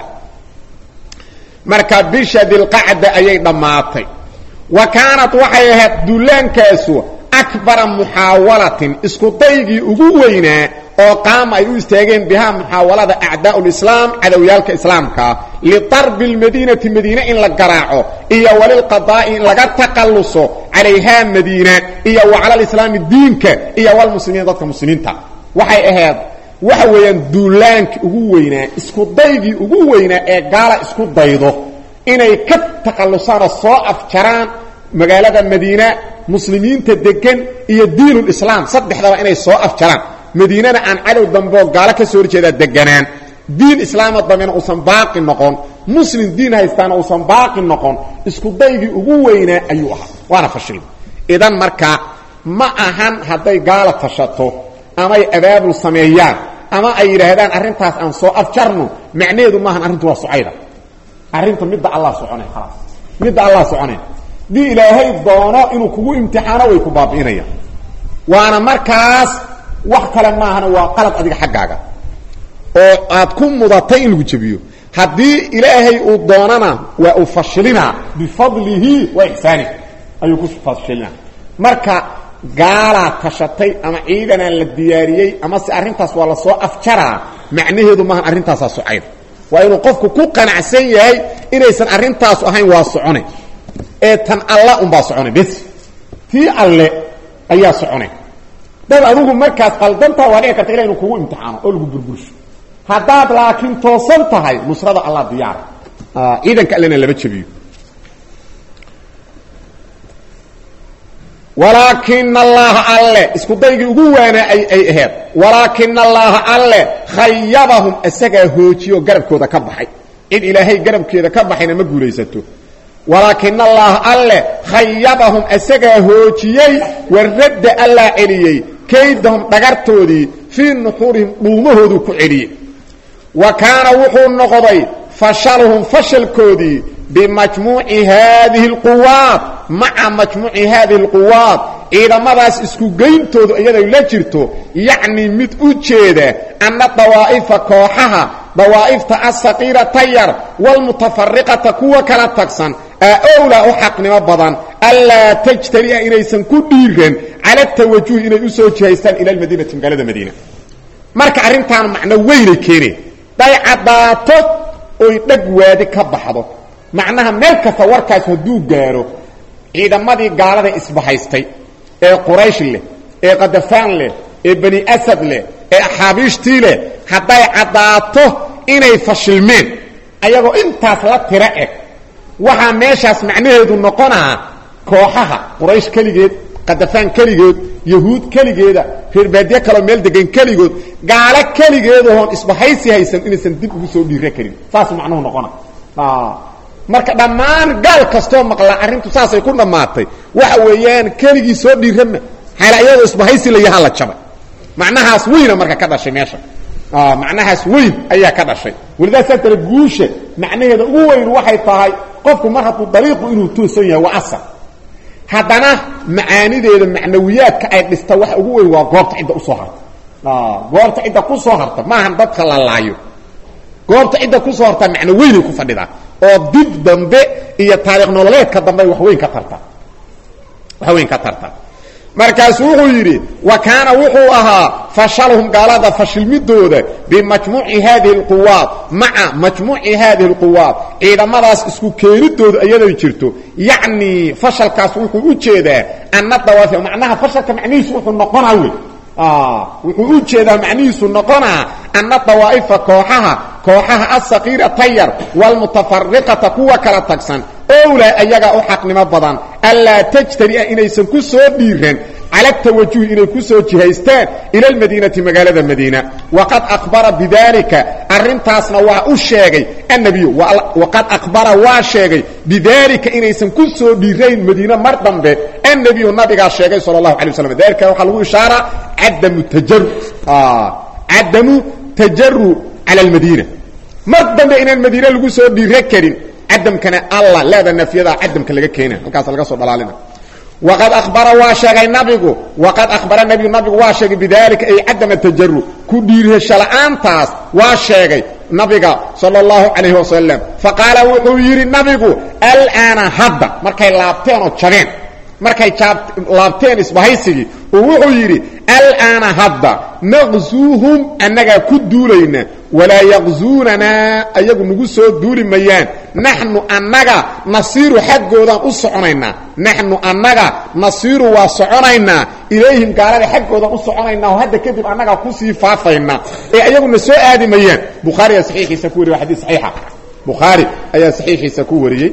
marka bisha dilqacda ayay dhammaatay wa kaanat waxay ahayd duulaankaasu akbara muxaawalatin isku daygii ugu weynaa oo qaama ay u istaageen bihaa muxaawalada acdaa lislaam cadowyaalka islaamkaa litarbi lmadiinati madiine in la garaaco iyo walilqadaa'i in laga taqalluso calayhaa madiina iyo wa cala lislaami diinka iyo walmuslimiin dadka muslimiinta waxay ahayd waxa weeyaan duulaankii ugu weynaa isku daygii ugu weynaa ee gaala isku daydo inay ka taqallusaanoo soo afjaraan magaalada madiina muslimiinta degan iyo diinulislaam saddexdaba inay soo afjaraan madiinana aan cadow dambeoo gaalo ka soo horjeedaa deganaan diin islaama dambena uusan baaqi noqon muslim diin haystaana uusan baaqi noqon isku daygii ugu weynaa ayuu ahaa waana fashil idan markaa ma ahan hadday gaala tashato amay abaabul sameeyaan ama ay yidhaahdaan arrintaas aan soo afjarno macnaheedu maahan arrintu waa socayda arrinta midda allah soconay khalaas midda allah soconay dii ilaahay doono inuu kugu imtixaano way ku baabi'inayaan waana markaas wax kale maahana waa qalad adiga xaggaaga oo aad ku mudatay in lagu jebiyo haddii ilaahay uu doonana waa uu fashilinaa bifadlihi wa ixsaanih ayuu ku fashilinaa marka gaalaa tashatay ama ciidanaa la diyaariyey ama se arrintaas waa la soo afjaraa macnaheedu maahan arrintaasaa socayda waa inuu qofku ku qanacsan yahay inaysan arrintaasu ahayn waa socone ee tan alla unbaa socone bes tii alle ayaa socone dad adugu markaas qaldantaa waa dhici karta ila inu kugu imtixaano oo lagu burbursho haddaad laakiin toosan tahay nusrada allah diyaara ciidanka allena lama jebiyo walaakina allaha alle isku daygii ugu waanaa ay ay aheed walaakina allaha alle khayabahum isagaa hoojiyo garabkooda ka baxay cid ilaahay garabkeeda ka baxayna ma guulaysato walaakina allaha alle khayabahum isagaa hoojiyey waradda allaa celiyey kaydahum dhagartoodii fii nuxuurihim dhuumahooduu ku celiyey wa kaana wuxuu noqday fashaluhum fashalkoodii bimajmuuci haadihi اlquwaat maca majmuuci haadihi اlquwaat ciidamadaas isku geyntoodu iyaday la jirto yacni mid u jeeda anna dawaa'ifa kooxaha dawaa'ifta asaqiirata yar wاlmutafariqata kuwa kala tagsan aa owlaa u xaqnimo badan anlaa tajtania inaysan ku dhiiran cala tawajuhi inay u soo jihaystaan ila almadiinati magaalada madiina marka arrintaan macno weynay keeneen day caddaato oy dheg waadi ka baxdo macnaha meel kasta warkaas hadduu gaaro ciidamadii gaalada isbahaystay ee quraysh leh ee qadafaan leh ee bani asad leh ee axaabiishtii leh hadday caddaato inay fashilmeen ayagoo intaas la tiro eg waxaa meeshaas macnaheedu noqonaa kooxaha quraysh keligeed qadafaan keligood yahuud keligeeda reerbaadiye kaloo meel degan keligood gaalo keligeedahoon isbahaysi haysan inaysan dib ugu soo dhiira karin saas macnuhu noqona marka dhammaan gaal kastoo maqlaa arrintu saasay ku dhammaatay waxa weeyaan keligii soo dhiirama xaala iyadoo isbahaysi la yahaa la jabay macnahaas weyna marka ka dhashay meesha macnahaas weyn ayaa ka dhashay walidaas saa tale guusha macnaheeda ugu weyn waxay tahay qofku mar hadduu dariiqu inuu toosan yahay waa asal haddana macaanideeda macnawiyaadka ay dhista waxa ugu weyn waa goobta cidda usoo harta goobta cidda ku soo harta maahan dadka la laayo goobta cidda kusoo hartaa macno weynay ku fadhidaa oo dib dambe iyo taariikh nololeedka dambe wax weyn ka tarta wax weyn ka tarta markaasuu wuxuu yidhi wa kaana wuxuu ahaa fashalhum gaalada fashilmidooda bimajmuuci haadihi اlquwaad maca majmuuci haadihi اlquwaad ciidamadaas isku keenidooda iyaday jirto yacni fashalkaas wuxuu u jeedaa ana dawaafi macnaha fashalka macnihiisu wuxuu noqonaa wey wuxuu u jeedaa macnihiisu noqonaa ana dawaa'ifa kooxaha kooxaha asakiirata yar wاlmutafariqata kuwa kala tagsan owlaa ayagaa u xaqnimo badan anlaa tajtania inaysan ku soo dhiiran cala tawajuhi inay ku soo jihaystaan ila almadiinati magaalada madiina waqad akhbara bidalika arrintaasna waa u sheegay annabiyu waqad akhbara waa sheegay bidalika inaysan ku soo dhiirayn madiine mar dambe annabiyu nabigaa sheegay sala allahu alay waslam dalika waxaa lagu ishaaraa cadamu tajaru cadamu tajaru cala almadiina mar dambe inaan madiine lagu soo dhiira karin cadamkana alla leeda nafyada cadamka laga keena halkaas laga soo dhalaalina waqad akhbara waa sheegay nabigu waqad akhbara nabigu nabigu waa sheegay bidalika ay cadama tajaru ku dhiirasho la'aantaas waa sheegay nabiga sala allahu calayhi wasalam faqaala wuxuu yidhi nabigu alaana hadda markay laabteen oo jabeen markay laabteen isbahaysigii oo wuxuu yidhi alaana hadda naqzuuhum annagaa ku duulayna walaa yaqzuunanaa ayagu nagu soo duuli mayaan naxnu annaga nasiiru xaggoodaan u soconaynaa naxnu annaga nasiiru waa soconaynaa ilayhim gaalada xaggoodan u soconaynaa oo hadda kadib annagaa kusii faafaynaa ee ayaguna soo aadi mayaan bukhaari ayaa saxiixiisa ku wariye waa xadiis saxiixa bukhaari ayaa saxiixiisa ku wariyey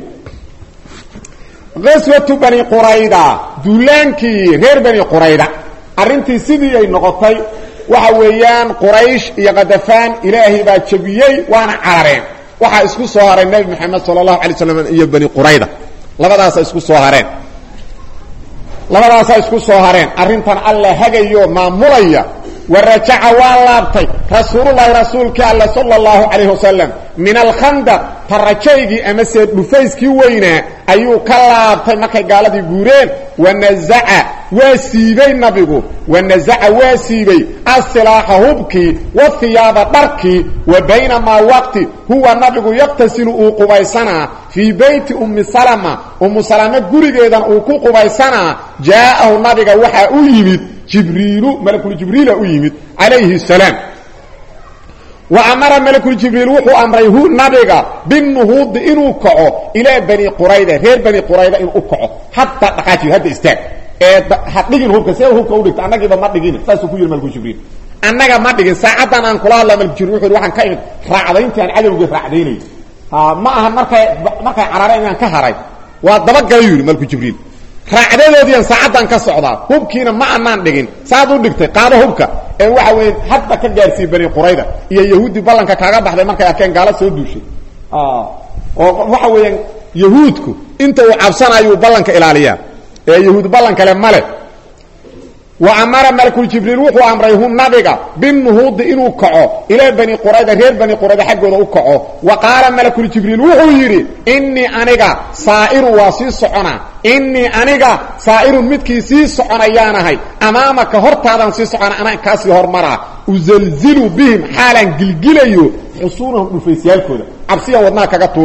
aswatu bani qurayda duulaankii reer bani qurayda arrintii sidii ay noqotay waxa weeyaan quraysh iyo kadafaan ilaahay baa jabiyey waana carareen waxaa isku soo haray nebi moxamed sala allahu alay slam iyo bani qurayda labadaasa isku soo hareen labadaasaa isku soo hareen arrintan alla hagayo maamulaya wa rajaca waa laabtay rasuululahi rasuulkii alle sala allahu calayh wasalam min alkhandaq tarajaygii amase dhufayskii weynaa ayuu ka laabtay markay gaaladii guureen wanazaca waa siibay nabigu wanazaca waa siibay asilaaxa hubkii wahiyaaba dharkii wa baynamaa waqti huwa nabigu yaqtasilu uu qubaysanaa fii beyti ummi salama ummu salame gurigeedan uu ku qubaysanaa jaa'ahu nabiga waxaa u yimid jibriilu malakuljibriila u yimid calayhi salaam wa amara malakuljibriil wuxuu amray hu nabiga binuhuudi inuu kaco ilaa bani qurayda reer bani qurayda inuu u kaco hadda dhaqaajiyo hadda istaag ee ha dhigin hubka see hubka u dhigta annagiiba ma dhigin saasuu ku yidhi malakuljibriil annaga ma dhigin saacaddan aan kula hadla malkujibriil wuxu yidhi waxaan ka imid raacdayntii aan cadowgii raacdaynayy ma aha markay markay carareen inaan ka haray waa dabagalay yidhi malkujibriil raacdadoodiian saacaddan ka socdaa hubkiina ma anaan dhigin saad u dhigtay qaado hubka ee waxa weeye hadda ka gaarsiiye bani qurayda iyo yahuudi ballanka kaaga baxday markay arkeen gaalo soo duushay oo waxa weeyaan yahuudku inta uu cabsanayuu ballanka ilaaliyaa ee yahuud ballan kale male wa amara malakuljibriil wuxuu amray hu nabiga binuhuudi inuu kaco ilaa bani qurayda reer bani qurayda xaggooda u kaco wa qaala malakuljibriil wuxuu yidhi innii aniga saa'irun waa sii soconaa innii aniga saa'irun midkii sii soconayaanahay amaamaka hortaadaan sii socona anaan kaasii hormaraa uzalzilu bihim xaalaan gilgilayo xusuunahum dhufaysyaalkooda cabsiyaan wadnaha kaga tuuraa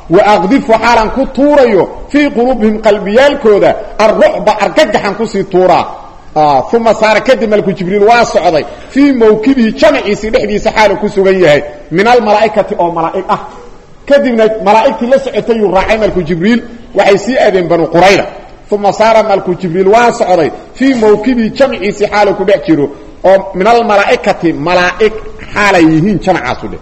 wa aqdifu xaalan ku tuurayo fii quluubihim qalbiyaalkooda arrucba argagaxan kusii tuuraa uma saara kadib malku jibriil waa socday fii mawkibihi jamaciisii dhexdiisa xaalu ku sugan yahay min almalaa'ikati oo malaa'ig ah kadibna malaa'igtii la socotayuu raacay malku jibriil waxay sii aadeen banu qurayda uma saara malku jibriil waa socday fii mawkibihi jamciisii xaalu ku dhex jiro oo min almalaa'ikati malaa'ig xaalay yihiin jamcaasu dheh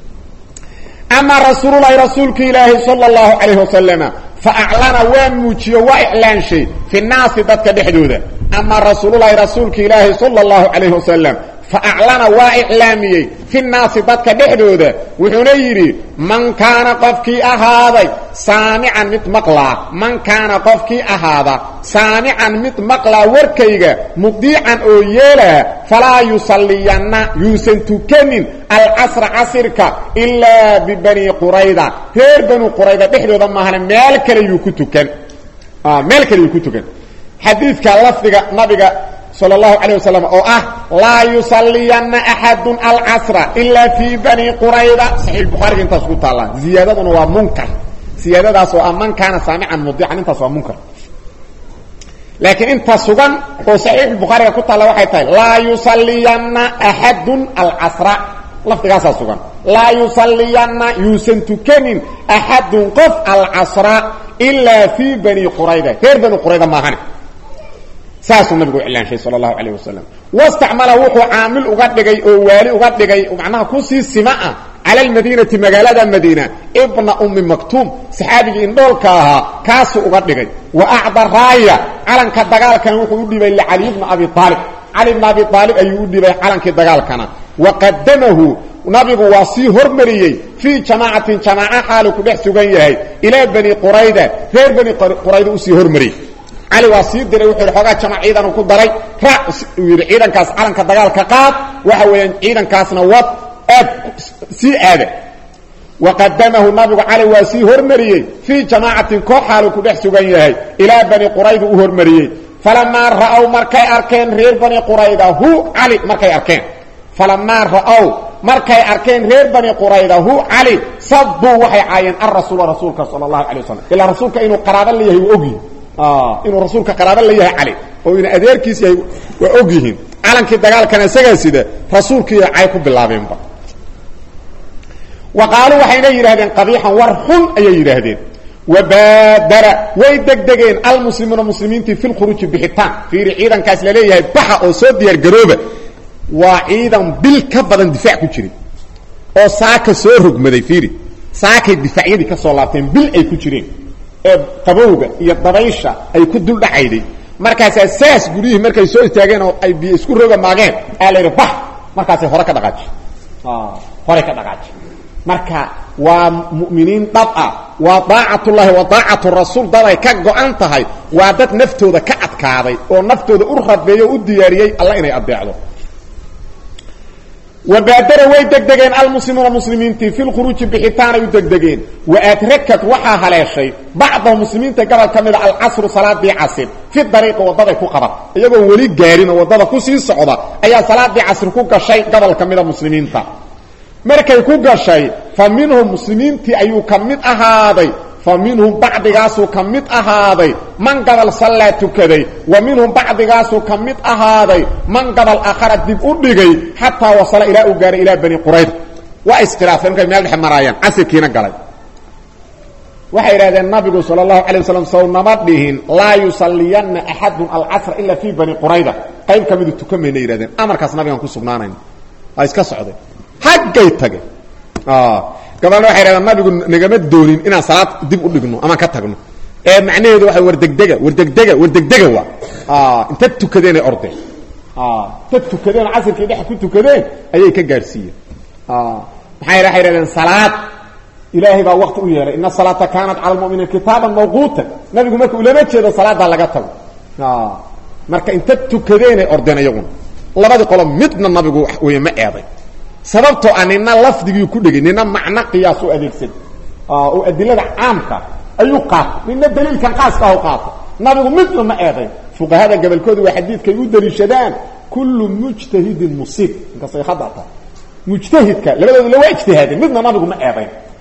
ama rasuululahi rasuulka ilaahi sal اllahu calayh wasalama faaclana waa muujiyo waa iclaanshay fi naasi dadka dhexdooda ama rasuululahi rasuulka ilaahi sal اllahu calayh wasalam faaclana waa iclaamiyey fi naasi dadka dhexdooda wuxuuna yidhi man kaana qofkii ahaaday saamican mid maqlaa man kaana qofkii ahaada saamican mid maqlaa warkayga mudiican oo yeelaa falaa yusalliyanna yuusan tukanin alcasra casirka ilaa bibani qurayda reer bani qurayda dhexdooda maahane meel kale yuu ku tukan meel kale yuu ku tukan xadiidka lafdiga nabiga sal اlahu alيه wasalam oo ah laa yusalliyanna axadu alcasra ilaa fii bani qurayda saxiix bukhaariga intaas ku taallaa ziyaadaduna waa munkar siyaadadaas oo ah man kaana saamican mudiican intaas waa munkar laakiin inta sugan oo saxiix bukhaariga ku taalla waxay tahay laa yusalliyanna axadu alcasra lafdigaasaa sugan laa yusalliyanna yuusan tukanin axadun qof alcasra ilaa fii bani qurayda reer bani qurayda maahane saasuu nabigu iclaanshay sal اlahu alayh wasalam wastacmala wuxuu caamil uga dhigay oo waali uga dhigay macnaha kusii sima ah cala almadiinati magaalada madiina ibna ummi maktuum saxaabigii indhoolka ahaa kaasuu uga dhigay wa acda raaya calanka dagaalkana wuxuu u dhibay licaliy bna abi aalib cali bna abi aalib ayuu u dhibay calankii dagaalkana wa qadamahu nabigu waa sii hormariyey fii jamaacatin jamaaca xaalu ku dhex sugan yahay ilaa bani qurayda reer bani qurayda usii hormariyey cali waa sii diray wuxuu yidhi xoogaa jamac ciidanu ku daray raac uu yidhi ciidankaas calanka dagaalka qaad waxa weeyaan ciidankaasna wad aad sii aada waqadamahu nabigu cali waa sii hormariyey fii jamaacatin koox xaalu ku dhex sugan yahay ilaa bani qurayda u hormariyey falamaa ra'ow markay arkeen reer bani qurayda hu cali markay arkeen falamaa ra'ow markay arkeen reer bani qurayda hu cali sabuu waxay caayeen arasuula rasuulka sala allahu alay wasalam ilaa rasuulka inuu qaraabo la yahay waa ogyihin inuu rasuulka qaraabo la yahay cali oo ina adeerkiis yahay waa og yihiin calankii dagaalkana isagaa sida rasuulkiiyo cay ku bilaabeenba wa qaaluu waxayna yidhahdeen qabiixan war xun ayay yidhaahdeen wabaadara way degdegeen almuslimuuna muslimiintii fi lkhuruuji bixitaan fiiri ciidankaas laleeyahay baxa oo soo diyaargarooba waa ciidan bil ka badan difaac ku jiray oo saaka soo rogmaday fiiri saakay difaacyadii ka soo laabteen bil ay ku jireen ee qabowga iyo dabaysha ay ku dul dhacayday markaasaa saas guryihii markay soo istaageen oo ay biyo isku roga maageen aa la yidhi bax markaasay hore ka dhaqaaji horey ka dhaqaaji marka waa mu'miniin dhab ah waa daacatullaahi wa daacatu rasuul dad ay ka go-an tahay waa dad naftooda ka adkaaday oo naftooda u rabeeyo o u diyaariyey alla inay adeecdo wabaadara way degdegeen almuslimuuna muslimiintii fi lkhuruuji bixitaanay u degdegeen waadrakat waxaa haleeshay bacdahu muslimiinta gobol ka mida alcasru salaadii casir fi dariiqi waddaday ku qaban iyagoon weli gaarin oo waddada kusii socda ayaa salaadii casri ku gashay gobol ka mida muslimiinta markay ku gashay fa minhum muslimiintii ayuu ka mid ahaaday fa minhum bacdigaasuu ka mid ahaaday man gabal sallaa tukaday wa minhum bacdigaasuu ka mid ahaaday man gabal akhara dib u dhigay xataa wasala ilaa uu gaaray ilaa bani qurayda waa iskhilaafeen markay meel dhexe maraayaan casirkiina galay waxay idhahdeen nabigu sal اlahu alay waslm sawnama dhihin laa yusalliyanna axadun alcasra ila fii bani qurayda qayb ka midu tukan mayna yidhahdeen amarkaas nabigaan ku sugnaanayn waa iska socday haggay tageen gabalna waxay dhahdeen nabigu nagama doonin inaan salaad dib u dhigno amaan ka tagno ee macnaheedu waa wardegdega wardegdega wardegdega waa inta tukadeenay ordeen inta tukadeen casirkii dhex ku tukadeen ayay ka gaadhsiiyeen maxay waxay dhahdeen salaad ilaahay baa wakti u yeelay ina salaata kaanat cala lmuminiin kitaaban mawquuta nabigu marka ulama jeedo salaadaa laga tago marka inta tukadeenay ordeen iyaguna labadii qolo midna nabigu wey ma eeday sababtoo ah nina lafdigii ku dhegay nina macno qiyaas u adeegsan oo adilada caamka ayuu qaatay nina daliilkan qaaska ah u qaatay nabigu midna ma eeday fuqahada gabolkooda waa xadiidkay u daliishadaan kullu mujtahidin musiib inkastay khada tahay mujtahidka labadooda la waa ijtihaadeen midna nabigu ma eedayn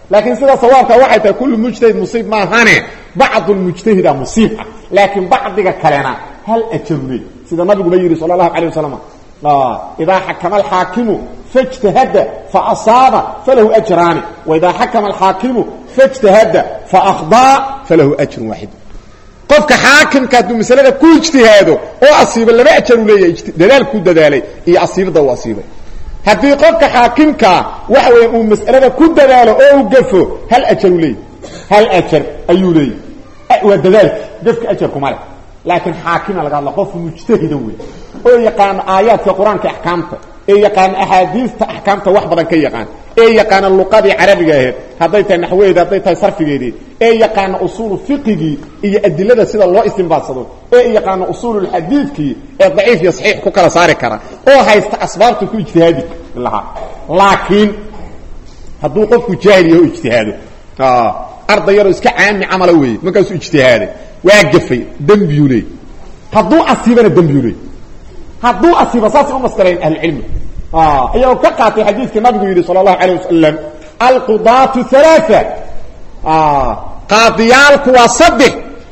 laakiin sida sawaabka waxay tahay kullu mujtahid musiib maahane bacdu lmujtahida musiib ah laakiin bacdiga kalena hal ajaru leey sida nabiguna yidhi sala allahu calayh wasalam idaa xakama alxaakimu faاjtahada faasaaba falahu ajraani waidaa xakama alxaakimu faاjtahada faakdaa falahu ajrun waaxid qofka xaakimka hadduu masalada ku ijtihaado oo asiiba laba ajaru leeyahay dadaal ku dadaalay iyo asiibada uu asiibay haddii qofka xaakimkaa waxa weya uu mas'alada ku dadaalo oo u gafo hal ajaru leeyahy hal ajar ayuu leeyahy waa dadaalki gafka ajarkuma leh laakiin xaakima laga hadla qof mujtahida wey oo yaqaano aayaadka qur-aanka axkaamta ee yaqaano axaadiista axkaamta wax badan ka yaqaan ee yaqaano luqadii carabiga ahayd hadday tahay naxwaheedi hadday tahay sarfigeedii ee yaqaano usuulu fiqigii iyo adilada sida loo istinbaadsado ee yaqaano usuululxadiidkii ee daciif iyo saxiix ku kala saari kara oo haysta asbaabta ku ijtihaadi lahaa laakiin hadduu qofku jaahil yaho ijtihaado arday yaroo iska caami camala weeye markaasuu ijtihaaday waa gafay dembiyuu leey hadduu asiibana dembiyuu leey hadduu asiiba saasay u maskalayn ahlucilmi iyagoo ka qaatay xadiidkii nabigu yidhi sala allahu alayh wasalam alqudaatu halaa qaadiyaalku waa saddex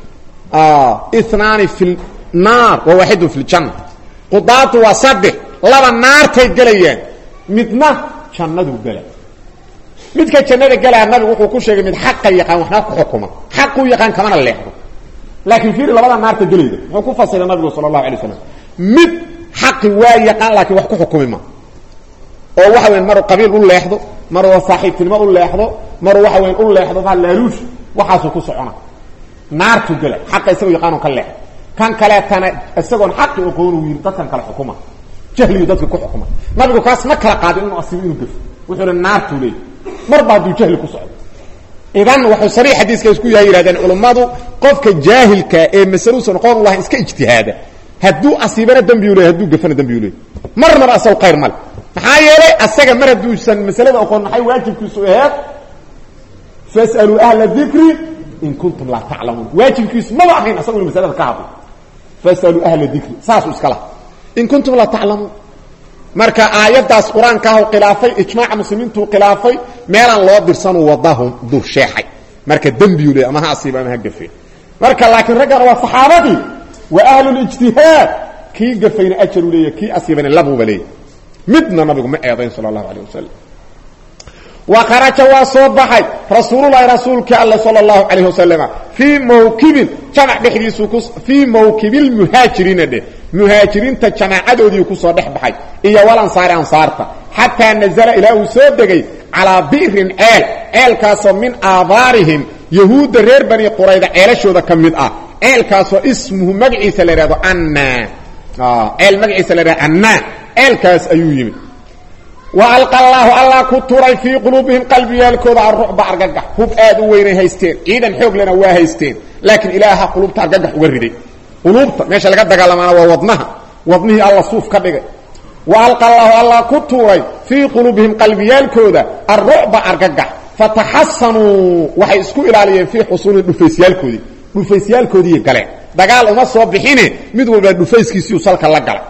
inaani fi naar wa waaxidun fi ljanna qudaatu waa saddex laba naartay gelayaan midna jannaduu gela midka jannada gelaa nabigu wuxuu ku sheegay mid xaqa yaqaan waxna ku xukuma xaquu yaqaan kamana leexdo laakiin fiiri labada naarta gelayda muxuu ku fasiray nabigu sala allahu alay waslam mid xaqi waa yaqaan laakiin wax ku xukumi ma oo waxa weyan maruu qabiil u leexdo maruu saaxiibtinimo u leexdo maruu waxa weyan u leexdo maa laaluush waxaasuu ku socona naartu gela xaqa isagoo yaqaanoo ka leexdo kan kaleetana isagoon xaqi oqoonu yidhi dadkan kale xukuma jahliyu dadka ku xukuma nabigu kaas ma kala qaadin inuu asibo inuu gafo wuxuu hi naartuu leey marba hadduu jahli ku socdo idan wuxuu sariix xadiiska isku yahay yihahdeen culummadu qofka jaahilka ee masaluusan aqoon u lahayn iska ijtihaada hadduu asiibana dembiyu leey hadduu gafana dembiyu leey marnaba asaw khayr male maxaa yeelay asaga mar hadduusan masalada aqoon maxay waajibkiisu aheed fasaluu ahla dikri in kuntum laa taclamuun waajibkiisu maba ahayn asagu inu masalada ka hadlo fasaluu ahla dikri saasuu iska laha in kuntum laa taclamuun marka aayaddaas qur-aankaahu khilaafay ijmaaca muslimiintuu khilaafay meelaan loo dirsanuu wadahum dur sheexay marka dembiyu leey ama ha asiiba ama ha gafe marka laakiin raggana waa saxaabadii waa ahlulijtihaad kii gafayna ajaru leeya kii asiibana labuuba leeya midna nabigu ma eedayn sala allahu alayh wasalam wa kharaja waa soo baxay rasuululahi rasuulkii alle sala allahu calayh wasalama fii mawkibin jamac dhexdiisuu ku fii mawkibilmuhaajiriina dheh muhaajiriinta jamaacadoodii kusoo dhex baxay iyo walansaari ansaarta xataa nazala ilaa uu soo degay calaa bi'rin ceel ceelkaasoo min aabaarihim yahuudda reer bani qurayda ceelashooda ka mid ah ceelkaasoo ismuhu magaciisa la ihahdo anna ceel magaciisa la ihahdo anna ceelkaas ayuu yimid wa alqa allaahu allah ku turay fii quluubihim qalbiyaalkooda arucba argagax hub aad u weynay haysteen ciidan xoog lena waa haysteen laakiin ilaaha quluubta argagax uga riday quluubta meesha laga dagaalamaana waa wadnaha wadnihii alla suuf ka dhigay wa alqa allaahu allah ku tuuray fii quluubihim qalbiyaalkooda arucba argagax fataxasanuu waxay isku ilaaliyeen fii xusuulihim dhufaysyaalkoodii dhufaysyaalkoodii galeen dagaal uma soo bixine mid walba dhufayskiisiiu salka la galay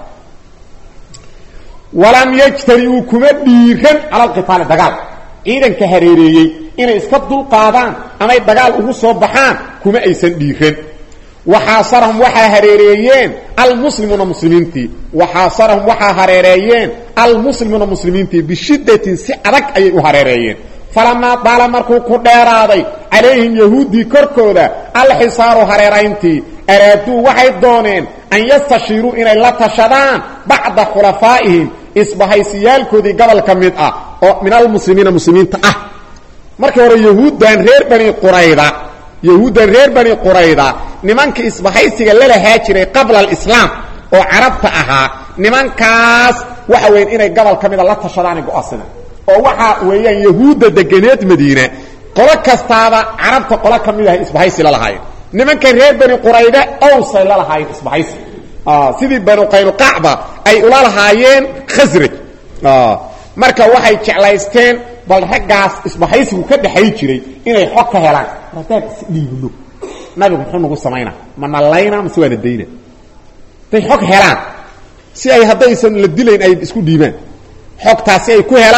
walam yajtariuu kuma dhiiran cala alqitaali dagaal ciidanka hareereeyey inay iska dulqaadaan amay dagaal ugu soo baxaan kuma aysan dhiiran waxaasarahum waxaa hareereeyeen almuslimuuna muslimiintii waxaasarahum waxaa hareereeyeen almuslimuuna muslimiintii bishiddatin si adag ayay u hareereeyeen falamaa daala markuu ku dheeraaday calayhim yahuuddii korkooda alxisaaru hareerayntii araaduu waxay dooneen an yastashiiruu inay la tashadaan bacda khulafaa'ihim isbahaysiyaalkoodii gobol ka mid ah oo min almuslimiina muslimiinta ah markii hore yahuuddan reer bani qurayda yahuuddan reer bani qurayda nimanka isbahaysiga lalahaa jiray qabla alislaam oo carabta ahaa nimankaas waxa weyan inay gobol ka mida la tashadaanay go-aansadaan oo waxa weeyaan yahuudda deganeed madiina qolo kastaaba carabta qolo ka mid ahay isbahaysi la lahaayeen nimanka reer bani qurayda owsay la lahaayeen isbahaysi sidii banu qaynuqacba ay ula lahaayeen khasraj marka waxay jeclaysteen bal raggaas isbahaysigu ka dhexay jiray inay xog ka helaan haddaan isdhiibno nabigu muxuu nagu samaynaa ma nalayna mase waana dayna haday xog helaan si ay haddaysan la dilayn ay isku dhiibaan xogtaasi ay ku helaan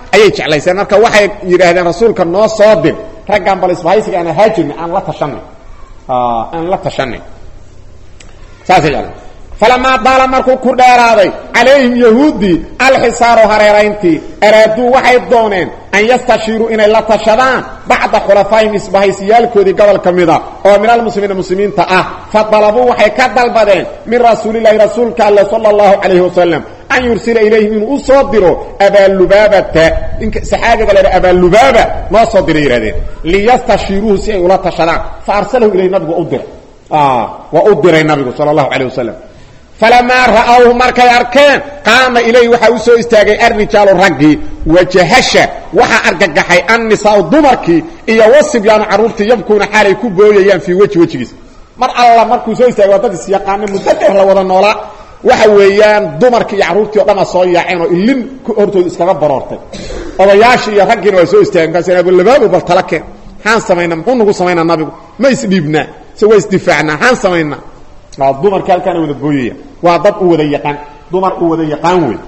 ayay jeclayseen marka waxay yidhaahdeen rasuulka noo soo dir raggan bal isbahaysiga aan haajirni aan la tashanay aan la tashanay saasay jecleen falamaa daala markuu ku dheeraaday calayhim yahuuddii alxisaaru hareerayntii araaduu waxay dooneen an yastashiiruu inay la tashadaan bacda khulafaa'ihim isbahaysiyaalkoodii gobol ka mida oo min almuslimiina muslimiinta ah fa dalabuu waxay ka dalbadeen min rasuulilahi rasuulka alle sala allahu calayhi wasalam an yursila ilayhim inuu u soo diro abaalubaabata ninka saxaabiga la yidhaha abaalubaaba noo soo diray yihahdeen liyastashiiruuhu si ay ula tashadaan fa arsalahu ilayhi nabigu waa u diray waa u diray nabigu sala allahu calayh wasalam falamaa ra'awhu markay arkeen qaama ilayhi waxaa u soo istaagay arrijaalu raggii wajahasha waxaa argagaxay annisaau dumarkii iyo wasibyaanu carruurtii yabkuuna xaalay ku booyayaan fii weji wejigiisa mar alla markuu soo istaagay waa dad isyaqaana muddo dheer la wada noolaa waxa weeyaan dumarkii iyo carruurtii o dhan a soo yaaceen oo ilin hortooda iskaga baroortay odayaashii iyo raggiina waa soo istaageen markaas abulabaabo bal tala keen maxaan samaynaa muxuu nagu samaynaa nabigu ma isdhiibnaa se waa isdifaacnaa maxaan samaynaa dumarkii halkaana wada booyaya waa dad u wada yaqaan dumar u wada yaqaan wey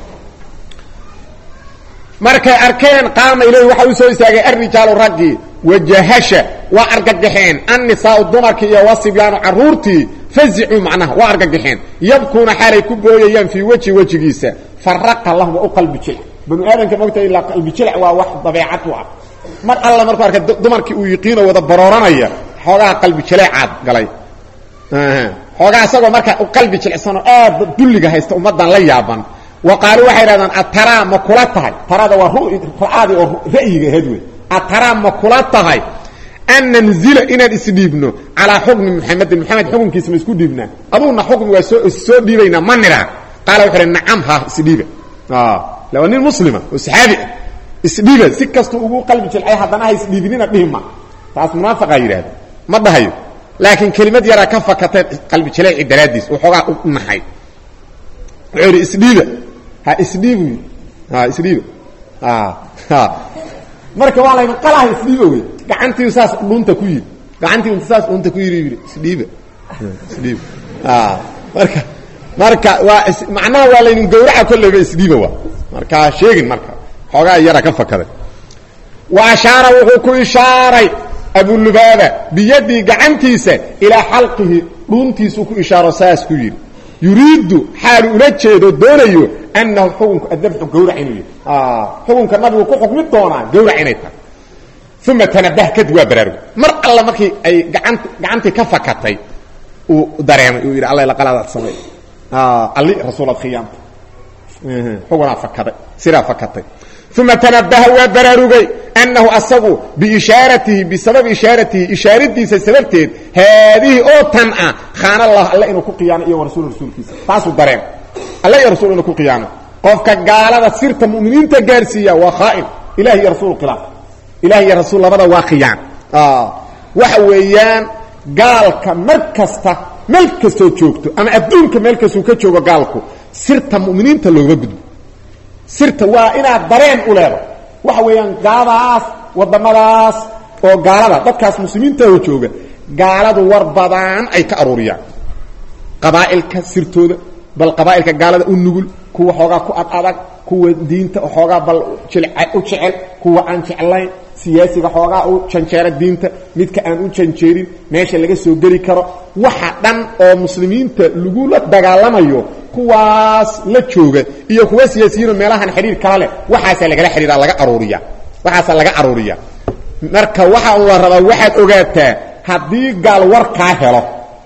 markay arkeen qaama ilayhi waxaa u soo istaagay arrijaalu raggii wajahasha waa argagaxeen annisaau dumarkii iyo wasibyaanu carruurtii fazicuu macnaha waa argagaxeen yabkuuna xaalay ku booyayaan fii weji wejigiisa faraqa lahum waa u qalbi jilc banu aadamka mogta ilaa qalbi jilc waa wax dabeecad u ah mar alla markuu arkay dumarkii uu yiqiinoo wada barooranaya xoogaha qalbi jaleecaad galay xoogaa isagoo marka qalbi jilicsanoo aad dulliga haysta ummaddan la yaaban wa qaaluu waxay idhahdaan ataraa ma kula tahay tarada waa ra'aadii oo ra'yiga ahayd wey ataraa ma kula tahay an nanzila inaan isdhiibno calaa xukmi muxamedin moxamed xukunkiisa ma isku dhiibnaa aduuna xukmi waa soo soo dhiibaynaa ma nidhaa qaala wuxu uhi nacam ha isdhiiba la waa nin muslima oo saxaabi ah isdhiiba si kastuu ugu qalbi jilcay haddana ha isdhiibinina dhihima taas munaafiqaa yidhahda ma dhahayo laakiin kelimad yaraa ka fakatay qalbi jaleeci daraaddiis oo xoogaa u naxay wuxuu yidhi isdhiiba ha isdhiibu yidhi ha isdhiiba marka waa layna qalaha isdhiiba wey gacantii saas dhunta ku yidhi gacantii saas dhunta ku yidhi yidhi isdhiiba isdhiiba marka marka waa macnaha waa laynin gawraca kolleyba isdhiiba waa marka sheegin marka xoogaa yara ka fakaday wa ashaara wuxuu ku ishaaray abulubaaba biyadii gacantiisa ilaa xalqihi dhuuntiisuu ku ishaaro saas ku yidhi yuriidu xaalu ula jeedo doonayo annahu xukunku adabxu gawrac inuu yihi xukunka nabigu ku xukmi doonaa gawrac inay tahay uma tanabah kadib waa baraarugo mar alla markii ay gaan gacantii ka fakatay uu dareemay uu yidhi alla laqalaadaad samay alli rasuulaad khiyaamta xugunaa fakaday sidaa fakatay uma tanabaha waa baraarugay annahu asagu biishaaratihi bisababi ishaaratihi ishaaradiisa sababteed haadihi oo tan ah khaana allah alle inuu ku qiyaano iyo rasul rasuulkiisa taasuu dareem alle iyo rasul inuu ku qiyaano qofka gaalada sirta mu'miniinta gaarsiiya waa khaa'in ilahi iyo rasuul khilaaf ilahi iyo rasuul labada waa khiyaan waxa weeyaan gaalka mar kasta meel kastoo joogto ama adduunka meel kastuu ka joogo gaalku sirta mu'miniinta loogama gudbo sirta waa inaad dareen u leedo waxa weeyaan gaaladaas wadamadaas oo gaalada dadkaas muslimiintaho jooga gaaladu war badan ay ka aruuriyaan qabaa'ilka sirtooda bal qabaa'ilka gaalada u nugul kuwa xoogaa ku ad adag kuwa diinta xoogaa bal u jecel kuwa aan jeclayn siyaasiga xoogaa u janjeera diinta midka aan u janjeerin meesha laga soo geli karo waxa dhan oo muslimiinta lagula dagaalamayo kuwaas la jooga iyo kuwa siyaasiyiinoo meelahan xidhiir kala leh waxaasaa lagala xidhiira laga aruuriya waxaasaa laga aruuriya marka waxa la rabaa waxaad ogaataa haddii gaal war kaa helo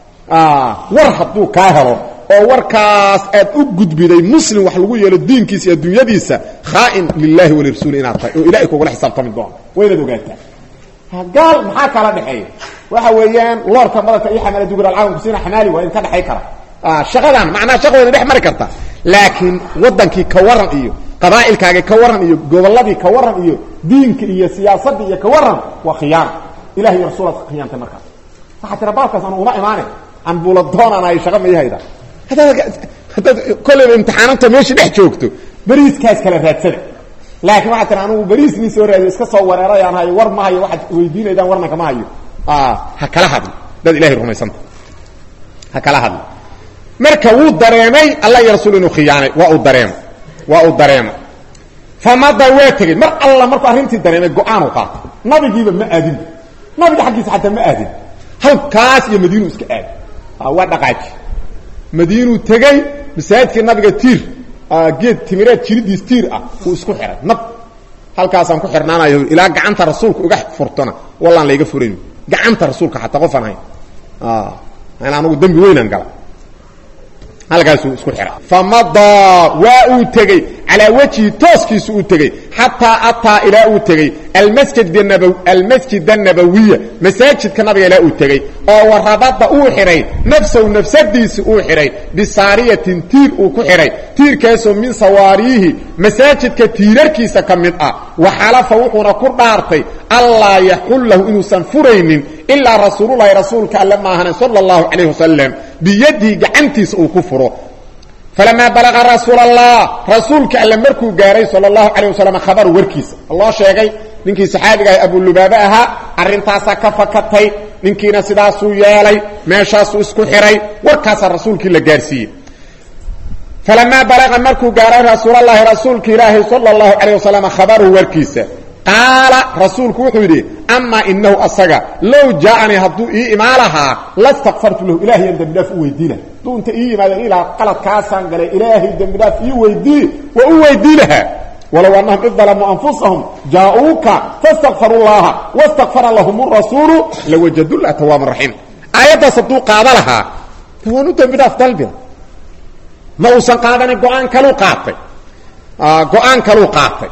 war hadduu kaa helo oo warkaas aad u gudbiday muslim wax lagu yeelo diinkiisa iyo adduunyadiisa khaa'in lilahi walirasuuli inaad tahay oo ilahay kugula xisaabtami doono waa inaad ogaataa gaal maxaa kala dhexeeya waxa weeyaan loorka madalka iyo xamaala dugur alcaalam kusiina xamaali waa in ka dhexay kara shaqadan macnaha shaqa wayna dhex mari karta laakiin wadankii ka waran iyo qabaa'ilkaagii ka waran iyo gobolladii ka waran iyo diinka iyo siyaasadii iyo ka waran waa khiyaana ilahi iyo rasuulaad khiyaantay markaas waxaa tira baabkaas anu uma imaane anbula doonaan ay shaqa mayahayda haddaad haddaad kolleyba imtixaananta meesha dhex joogto beriiskaas kala raadsada laakiin waxaa tira anugu beriis nin soo raadiyo iska soo wareerayaan hayo war ma hayo waxaad weydiinaydaan warna kama hayo ha kala hadli dad ilahay rumaysanta ha kala hadli marka wuu dareemay allah iyo rasuul inuu khiyaanay waa uu dareemay waa uu dareemay famada waa tegey mar alla markuu arrintii dareemay go-aanu qaatay nabigiiba ma aadinba nabiga xaggiisa xataa ma aadin halkaas iyo madiinu iska aadi waa dhaqaaji madiinuu tegey masaajidkii nabiga tiir geed timireed jiridiis tiir ah uu isku xihay nab halkaasaan ku xirnaanayo ilaa gacanta rasuulka uga furtona wallaan layga furayn gacanta rasuulka xataa qofaan hayn in anugu dembi weynaan gala halkaasuu isku xihay famadaa waa uu tegey calaa wejhi tooskiisu uu tegey xataa ataa ilaa uu tegey almasjid الnabawiya masaajidka nabiga ilaa uu tegey oo warabada uu xidhay nafsahu nafsadiisi uu xidhay bisaariyatin tiir uu ku xidhay tiirkaasoo min sawaariihi masaajidka tiirarkiisa ka mid ah waxalafa wuxuuna ku dhaartay allaa yaxullahu inuusan furaynin ilaa rasuululahi rasuulka alle maahane sala اllahu calayh wasalam biyadihi gacantiisa uu ku furo falamaa balaqa rasuul allah rasuulka alle markuu gaaray sal اlahu alayه wasalam khabaru warkiisa loo sheegay ninkii saxaabiga ah abulubaaba ahaa arrintaasaa ka fakatay ninkiina sidaasuu yeelay meeshaasuu isku xihay warkaasaa rasuulkii la gaarsiiyey falamaa balaqa markuu gaaray rasuulalahi rasuulka ilaahi sal اlahu alayه wasalam khabaru warkiisa qaala rasuulku wuxuu yidhi amaa inahu asaga low jaaanii hadduu ii imaa lahaa lastakfartu lahu ilaahayaan dembidhaaf u weydiina hadduu inta ii yimaadeen ilaa qaladkaasaan galay ilaahay dembidhaaf ii weydii waa u weydii lahaa walow annahum id dalamuu anfusahum jaa-uuka fastakfaruu llaha wastakfara lahum rasuulu lawajadullah tawaaban raxiim aayaddaas hadduu qaada lahaa waanu dembidhaaf dalbina ma uusan qaadanin go-aan kaluu qaatay go-aan kaluu qaatay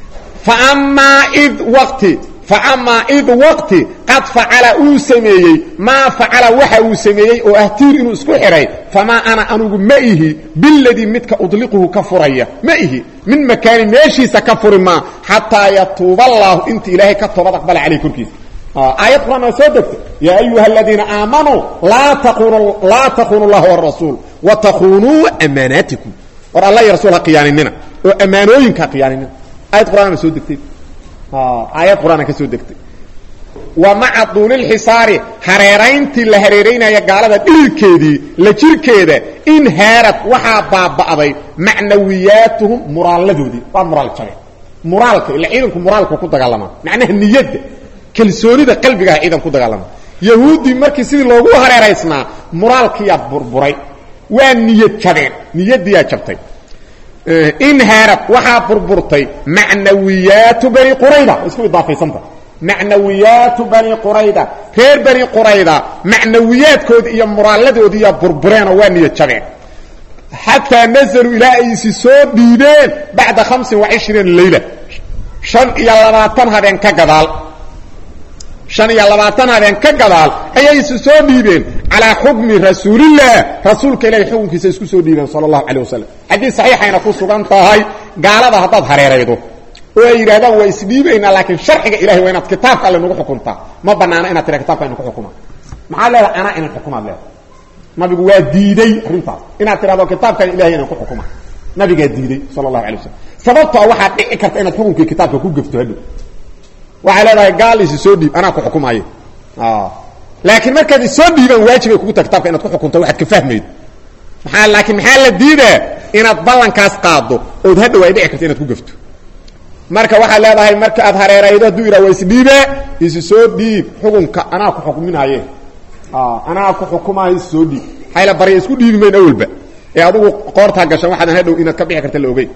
famaa id waqti faamaa id waqti qad facala uu sameeyey maa facala waxa uu sameeyey oo ah tiir inuu isku xidhay famaa ana anugu ma ihi biladii midka udliquhu ka furaya ma ihi min makaani meeshiisa ka furi maa xataa yatuuba allaahu inta ilaahay ka toobad aqbala caleyh korkiisa aayad quraan waa soo degtay yaa ayuha aladiina aamanuu laa takunu llaha warasuul wa takunuu amaanaatikum war alla iyo rasul ha khiyaaninina oo ammaanooyinka ha khiyaaninina aayad quraan soo degtay aayad quraan ka soo degtay wa maca duulilxisaari hareerayntii la hareeraynaya gaalada dhilkeedii la jirkeeda in haarad waxaa baaba'day macnawiyaatuhum muraalladoodii waa muraal jabeen muraalka ila ciidanku muraalku ku dagaalamaa macnaha niyadda kalsoonida qalbigaha ciidan ku dagaalama yahuuddii markii sidii loogu hareeraysnaa muraalkiyaa burburay waa niyad jabeen niyaddiyaa jabtay inhaarad waxaa burburtay macnawiyaatu bani qurayda isku idaafaysanta macnawiyaatu bani qurayda reer bani qurayda macnawiyaadkoodii iyo muraalladoodiiya burbureenoo waa niyad jabeen xataa nazaluu ilaa ay isi soo dhiibeen bacda hamsin wa cishriina leyla shan iyo labaatan habeen ka gadaal shan iyo labaatan habeen ka gadaal ayay isu soo dhiibeen calaa xukmi rasuulillaah rasuulka ilahay xukunkiisa isku soo dhiibeen sala allahu calayh wasalam xadiis saxiixayna ku sugan tahay gaalada haddaad hareeraydo oo ay yidhahdaan waa isdhiibaynaa laakiin sharciga ilahay waa inaad kitaabka alle nagu xukuntaa ma banaana inaad tira kitabka ina ku xukuma maxaad leedahay anaa inan xukumaad leedahay nabigu waa diiday arrintaas inaad tidhahdo kitaabkan ilahay inan ku xukuma nabigaa diiday sala allahu alay wasalam sababtoo waxaad dhici karta inaad xukunkii kitaabka ku gefto hadhow waxay leedahay gaal isi soo dhiib anaa ku xukumaayo laakiin markaad isoo dhiibaan waajibay kugu taha kitabka inaad ku xukunto waxaad ka fahmaydo maaa laakiin maxaa la diidaa inaad ballankaas qaado ood hadhow ay dhici karto inaad ku gefto marka waxaad leedahay marka aad hareeraydo hadduu yidhah waa isdhiibaa isi soo dhiib xukunka anaa ku xukuminaaye anaa ku xukumaayo isi soo dhiib hayla barya isku dhiibi mayn awalba ee adugu qoortaa gashan waxaadan hadhow inaad ka bixi karta la ogeyn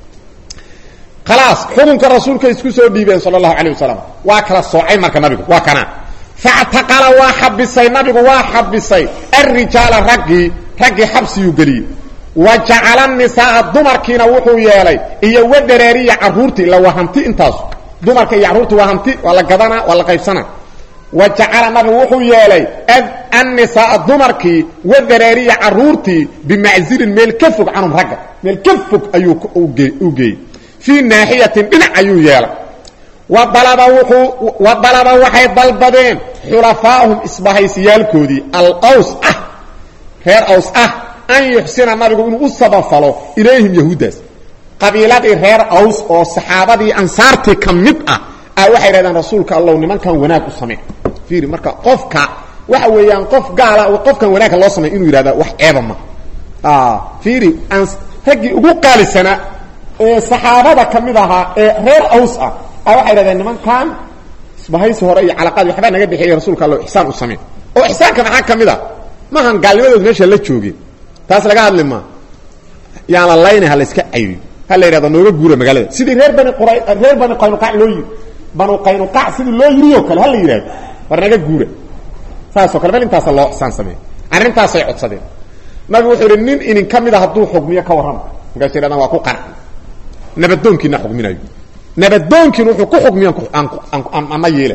khalaas xukunka rasuulka isku soo dhiibeen sala allahu calayh wasalam waa kala soocay marka nabigu waa kana factaqala waa xabisay nabigu waa xabisay alrijaala raggii raggii xabsiyuu geliyey wa jacala nisaaa dumarkiina wuxuu yeelay iyo wa dareeriya caruurtii ila waa hanti intaasu dumarka iyo carruurtii waa hanti waa la gadanaa waa la qaybsanaa wa jacala nabigu wuxuu yeelay annisaaa dumarkii wa dareeriya caruurtii bimaczirin meel ka fog canhum ragga meel ka fog ayuu u geeyey fii naaxiyatin dhinac ayuu yeelay wadalaba wuxuu wadalaba waxay dalbadeen xulafaahum isbahaysiyaalkoodii alaws ah reer aws ah an yuxsina nabigu inuu u sabafalo ilayhim yahuuddaas qabiiladii reer aws oo saxaabadii ansaartii ka mid ah a waxay dhahdeen rasuulka allow nimankan wanaag u samee fiiri marka qofka waxa weeyaan qof gaala qofkan wanaagka loo samey inuu yidhahda wax ceeba ma fiiri raggii ugu qaalisanaa ee saxaabada ka mid ahaa ee reer aws ah a waxay dhahdeen nimankan isbahaysi hore iyo calaqaad waxbaa naga dhexeeya rasuulka alla ixsaan u samayn oo ixsaanka maxaa ka mid a maahan gaalnimadood meesha la joogeen taas laga hadli maa yaan la laynay ha la iska cayriyo ha la yidhahdo nooga guura magaalada sidii reer bani qura reer bani qaynuqaac loo yiri banu qaynuqaac sidii loo yirioo kale ha la yidhahdo war naga guura saasoo kale meel intaasa loo ixsaan sameey arrintaasay codsadeen nabigu wuxuu yidhi nin inin ka mid a hadduu xugmiyo ka warrama markaas yidhahdaan waa ku qarxi nabadoonkiina xugminayo nabadoonkiina wuxuu ku xugmiyan ama yeela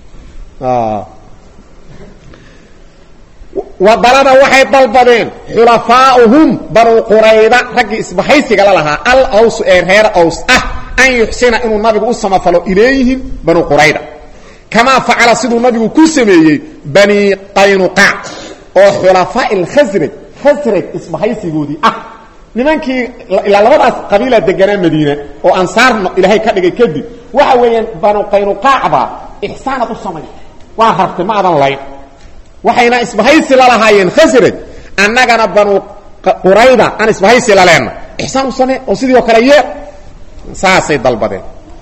wadalada waxay dalbadeen xulafaauhum banu qurayda raggii isbahaysiga la lahaa al aws ee reer aws ah an yuxsina inuu nabigu u samafalo ilayhim banu qurayda kamaa facala siduu nabigu ku sameeyey bani qaynuqaac oo xulafaa khasraj khasraj isbahaysigoodii ah nimankii ilaa labadaas qabiila deganaa madiina oo ansaar ilaahay ka dhigay kadib waxa weeyaan banu qaynuqaacba ixsaanad u samay waa rabtay ma adan layn waxayna isbahaysi la lahaayeen khasraj annagana banu qurayda aan isbahaysi la leenna ixsaan u samee oo sidii oo kale yee saasay dalbadeen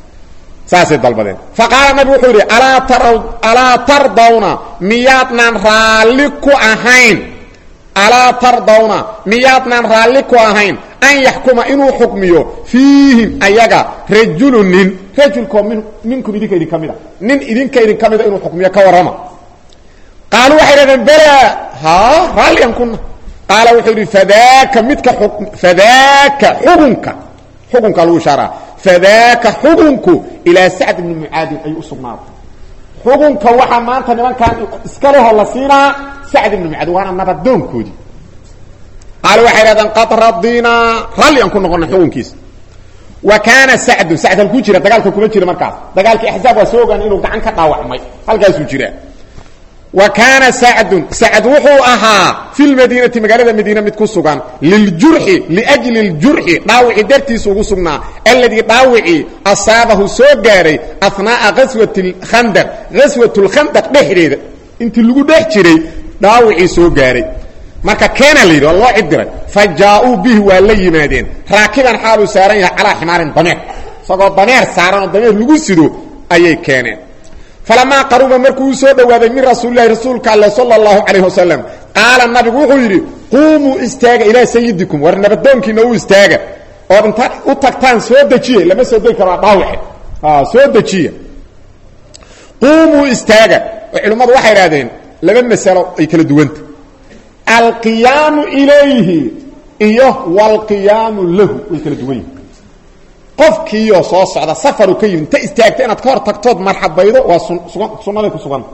saasay dalbadeen fa qaala nabigu wuxuu yidhi alaa taraw alaa tardawna miyaadnaan raalli ku ahayn alaa tardawna miyaadnaan raalli ku ahayn an yaxkuma inuu xukmiyo fiihim ayaga rajulu nin rajulkoo min minkum idinka idin ka mid a nin idinka idin ka mida inuu xukmiyo ka warrama qaaluu waxay dhahdeen bela ha raalligan kuna qaala wuxuu yidhi fadaaka midka fadaaka xukunka xukunka lagu ishaaraa fadaaka xukunku ilaa sacd ibni mucaadin ayuu u sugnaaday xukunka waxaa maanta nimankan iska leho la siinaa sacd ibni mucaadin waana nabadoonkoodii qaala waxay dhahdeen qad radinaa ralli aan ku noqona xukunkiisa wa kaana sacdun sacd halkuu jira dagaalka kuma jira markaas dagaalkii axzaab waa soo ogaan inuu gacan ka dhaawacmay halkaasuu jiraa wa kaana sacdun sacd wuxuu ahaa fi lmadiinati magaalada madiina mid ku sugan liljurxi liajli اljurxi dhaawici dartiisa ugu sugnaa alladii dhaawicii asaabahu soo gaaray ahnaaa aswat khandaq gaswat lkhandaq dhexdeeda intii lagu dhex jiray dhaawicii soo gaaray marka keena la yidhi waa loo cidiray fa jaa-uu bihi waa la yimaadeen raakiban xaaluu saaran yahay calaa ximaarin dameer isagoo dameer saaran oo dameer lagu sido ayay keeneen falamaa qaruba markuu u soo dhowaaday min rasuulilahi rasuulka alle sala allahu calayh wasalam qaala nabigu wuxuu yidhi quumuu istaaga ilaa sayidikum war nabadoonkiina u istaaga ood intaad u tagtaan soo dejiye lama soo degi karo waa dhaawace soo dejiya quumuu istaaga oo culimmadu waxay idhahdeen laba masalo ay kala duwanta alqiyaamu ilayhi iyo walqiyaamu lahu way kala duwan yihin qofkiioo soo socda safaru ka yimid inta istaagta inaad ka hor tagtood marxabaydo waa sunnaday ku suganta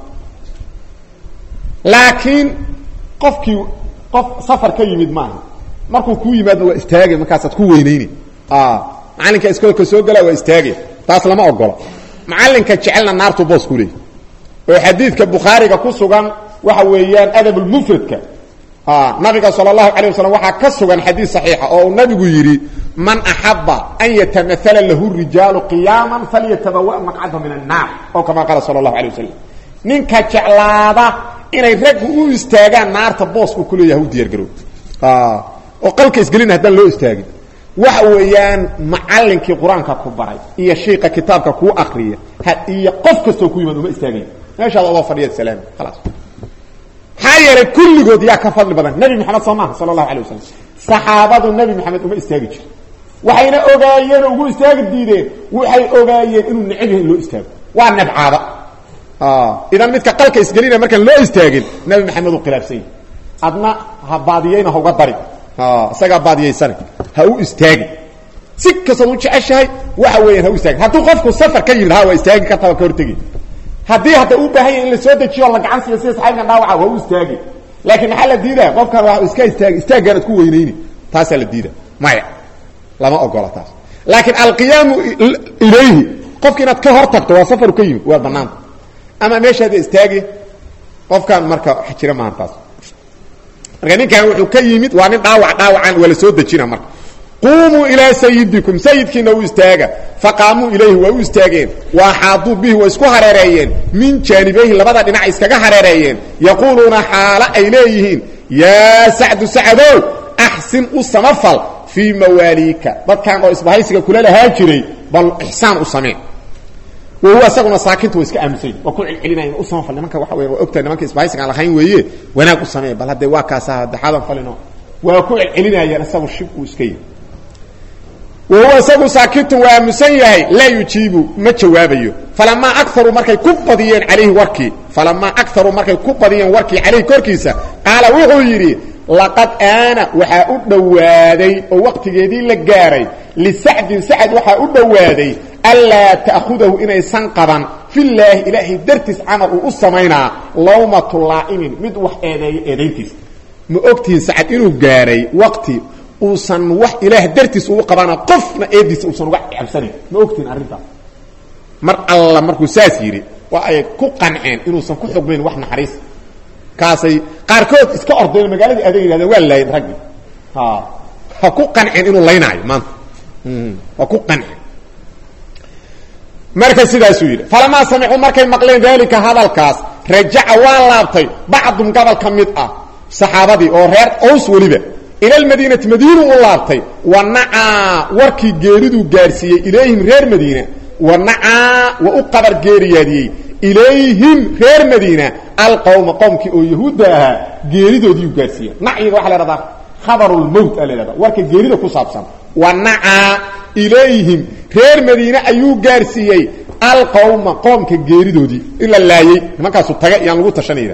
laakiin qofkii qof safar ka yimid maaha markuu kuu yimaadna waa istaagay markaasaad ku weynayni macallinka iskoolka soo galaa waa istaagay taas lama ogola macallinka jecelna naartu boos ku leeyay oo xadiidka bukhaariga ku sugan waxa weeyaan adabulmufradka nabiga sal اlahu alيه waslm waxaa ka sugan xadiid صaxiixa oo uu nabigu yidhi man axaba an yatamaala lahu rijaalu qiyaama falyatabawa maqcada min الnaar oo kama qaala sal اlahu alيه waslm ninka jeclaada inay raggu u istaagaan naarta boosku ku leeyaha u diyaar garow oo qalka isgelina haddaan loo istaagin waxa weeyaan macallinkii qur-aanka ku baray iyo shiika kitaabka kuu akriya iyo qof kastoo ku yimaad uma istaagay meeshaad odoo fadhiya salaam khalaas maxaa yeelay kulligood yaa ka fadli badan nebi moxamed soo maaha sala allahu alay wasalam saxaabadu nebi moxamed uma istaagi jiro waxayna ogaayeen oo ugu istaagi diideen waxay ogaayeen inuu necab yahay in loo istaago waa nebcaada idan midka qalka isgelina markaan loo istaagin nebi maxamed u khilaafsan yahi adna ha baadiyeyna hauga dari isagaa baadiyaysane ha u istaagin si kastood u jeceshahay waxa weeyaan ha u istaagin hadduu qofku safar ka yimid ha waa istaagi kartaa waa ka hortegi haddii hadda u baahan yahy in la soo dejiyo o la gacan siiyo sida saxaabkan dhaawaca waa u istaagi laakiin maxaa la diidaya qofkan waa iska istaagi istaaggaanaad ku weynayni taasaa la diida maya lama ogola taas laakiin alqiyaamu ilayhi qofki inaad ka hor tagto waa safaru ka yimid waa banaanta ama meeshaada istaagi qofkan marka wax jira maahan taas marka ninkan wuxuu ka yimid waa nin dhaawac dhaawacan waa la soo dejina marka quumuu ilaa sayidikum sayidkiina u istaaga faqaamuu ilayhi waa u istaageen waaxaaduu bihi way isku hareereeyeen min jaanibayhi labada dhinac iskaga hareereeyeen yaquuluuna xaalo ay leeyihiin yaa sacdu sacadow axsin u samafal fii mawaaliika dadkan oo isbahaysiga kula lahaa jiray bal ixsaan u samee wahuwa isaguna saakinta wa iska aamusay waa ku celcelinaya u samafal nimanka waxa weya waa ogtahay nimanka isbahaysiga aan lahayn weeye wanaag u samee bal haddee waa kaasa daxaadan falino waa ku celcelinayaan isagu shib uu iska yihi wahuwa isagu saakitun waa aamusan yahay laa yujiibu ma jawaabayo falamaa akaru markay ku badiyeen calayhi warkii falamaa akaru markay ku badiyeen warkii calayhi korkiisa qaala wuxuu yidhi laqad aana waxaa u dhowaaday oo waqtigeedii la gaaray lisacdin sacad waxaa u dhowaaday anlaa ta'khudahu inaysan qaban filaahi ilaahay dartiis camal uu u samaynaa lawmatu laa'imin mid wax eedeeya eedayntiisa ma ogtihiin sacad inuu gaaray waqti uusan wax ilaah dartiis ugu qabana qofna eediisa uusan uga cabsanayn ma ogtihiin arrintaas mar alla markuu saas yidhi waa ay ku qanceen inuusan ku xugmayn wax naxariis kaasay qaarkood iska ordeen magaaladii adeeg yidhahdeen waa laayin raggi ha ha ku qanceen inuu laynaayo maanta waa ku qanceen marka sidaasuu yidhi falamaa samicuu markay maqleen daalika hadalkaas rajaca waa laabtay bacdum gobol ka mid ah saxaabadii oo reer ows weliba ila almadiinati madiinu u laabtay wa nacaa warkii geeriduu gaadhsiiyey ilayhim reer madiina wa nacaa wa u qabar geeriyaadiyey ilayhim reer madiina alqowma qowmkii oo yahuudda ahaa geeridoodiiu gaadhsiiya nacyiga waxa la hahdaa khabarulmowt a la hahda warka geerida ku saabsan wa nacaa ilayhim reer madiine ayuu gaadhsiiyey alqowma qoomka geeridoodii in la laayey nimankaasu taga iyaan lagu tashanayda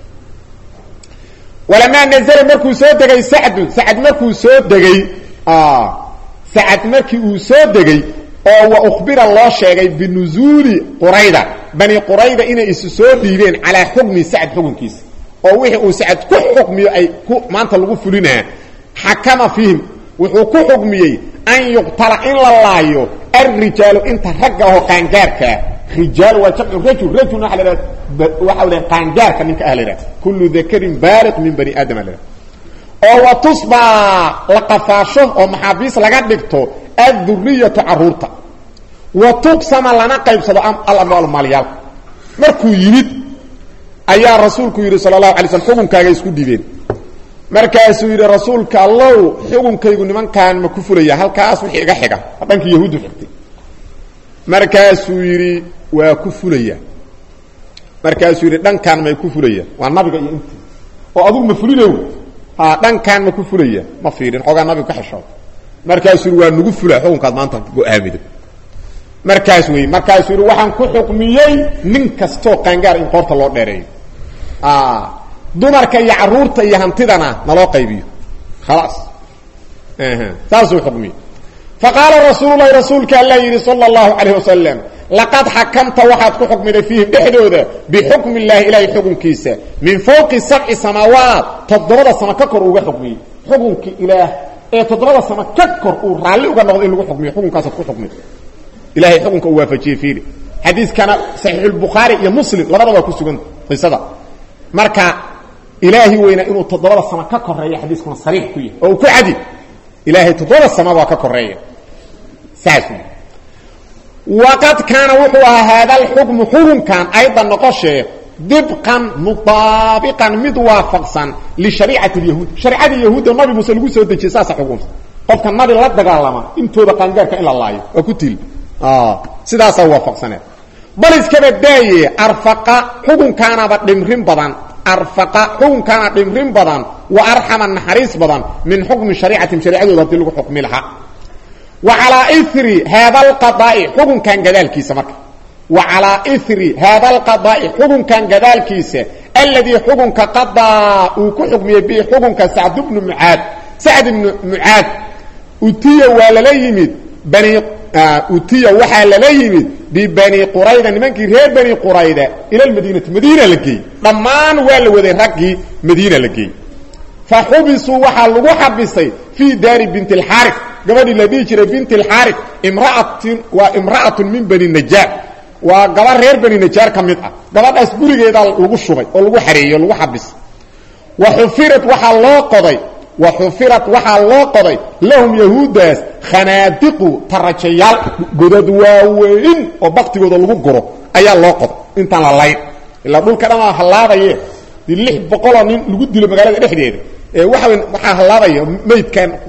walamaa nazla markuu soo degay sacdun sacad markuu soo degay sacad markii uu soo degay oo wa ukhbira loo sheegay binuzuuli qurayda bani qurayda inay isu soo dhiibeen calaa xukmi sacad xukunkiisa oo wixii uu sacad ku xukmiyo ay ku maanta lagu fulinaa xakama fiihim wuxuu ku xukmiyey an yuqtala in la laayo alrijaalu inta ragga ahoo qaangaarkaa rijaal waa jamcu rajul rajulna waa la waxa la qaangaarka ninka ah la yidhahda kullu dakarin baaliq min bani aadam la yidhahda oo wa tusbaa la qafaasho oo maxaabiis laga dhigto adduriyatu caruurta wa tuqsama lana qaybsado alamwaal maalyaalka markuu yimid ayaa rasuulku yidhi sala allahu alay slm xukunkaaga isku dhibeen markaasuu yidhi rasuulka allow xukunkaygu nimankaan ma ku fulaya halkaas wixii iga xiga dhankii yahuuddu xigtay markaasuu yidhi waa ku fulaya markaasuu yidhi dhankaan may ku fulaya waa nabiga iyo intii oo adugu ma fulinow ha dhankaan ma ku fulaya ma fiirin xoogaa nabigu ka xishooda markaasuu yidhi waa nagu fula xukunkaad maanta go-aamido markaas wey markaasuu yidhi waxaan ku xukmiyey nin kastoo qaangaar in qoorta loo dheereeyo dumarka iyo caruurta iyo hantidana naloo qaybiyo khalaas saasuu xukmiyey faqaala rasuulu lahi rasuulka alla yidhi sala allahu calayh wasalam laqad xakamta waxaad ku xukmiday fiihim dhexdooda bixukmi illaahi ilaahay xukunkiisa min fawqi sabci samaawaat toddobada samo ka kor uuga xukmiyey xukunkii ilaah ee toddobada samo ka kor uu raalli uga noqdo in lagu xukmiyo xukunkaasaad ku xukmid ilahay xukunka uu waafajiyey fiiri xadiiskana saxiixulbukhaari iyo muslim labadaba waa ku sugan qisada marka ilaahi weyna inuu toddobada samo ka koreeya xadiiskuna sariix ku yahay oo uu ku cadi ilaahay toddobada sama waa ka koreeya saas waqad kaana wuxuu ahaa haada alxukmu xukunkan aydan noqoshee dibqan mutaabiqan mid waafaqsan lishariicati lyahuud sharicadii yahuudda nabi muuse lagu soo dejiyey saasa xukunta qofka nabi la dagaalama intooda qaangaarka in la laayo waa ku til sidaasaa waafaqsaneed bal iskaba daaye arfaqa xukunkaanaba dhimrin badan arfaqa xukunkaana dhimrin badan wa arxama naxariis badan min xukmi shariicatin shariicadooda hadii lagu xukmi lahaa wa calaa iri haada alqadaa'i xukunkan gadaalkiisa marka wa calaa iri haada alqadaa'i xukunkan gadaalkiisa alladii xukunka qadaa uu ku xukmiyey bihi xukunka sacd bnu mucaad sacd ibnu mucaad utiya waa lala yimid bani utiya waxaa lala yimid bibani qurayda nimankii reer bani qurayda ila lmadiinati madiina la geeyey dhammaan waa la waday raggii madiina la geeyey fa xubisuu waxaa lagu xabisay fii daari binti alxaari gabadhii la dhihi jiray binti alxaari imraatin waa imra'atun min bani najaar waa gaba reer bani najaar ka mid ah gabadhaas gurigeedaa lagu shubay oo lagu xareeyey oo lagu xabisay wa xufirat waxaa loo qoday wa xufirat waxaa loo qoday lahum yahuuddaas khanaadiqu tarajayaal godad waaweyn oo baktigooda lagu guro ayaa loo qoday intaan la layn ilaa dhulka dhamaa hallaabaye di lix boqoloo nin lagu dilo magaalada dhexdeeda ee waxa waxaa hallaabaya maydkan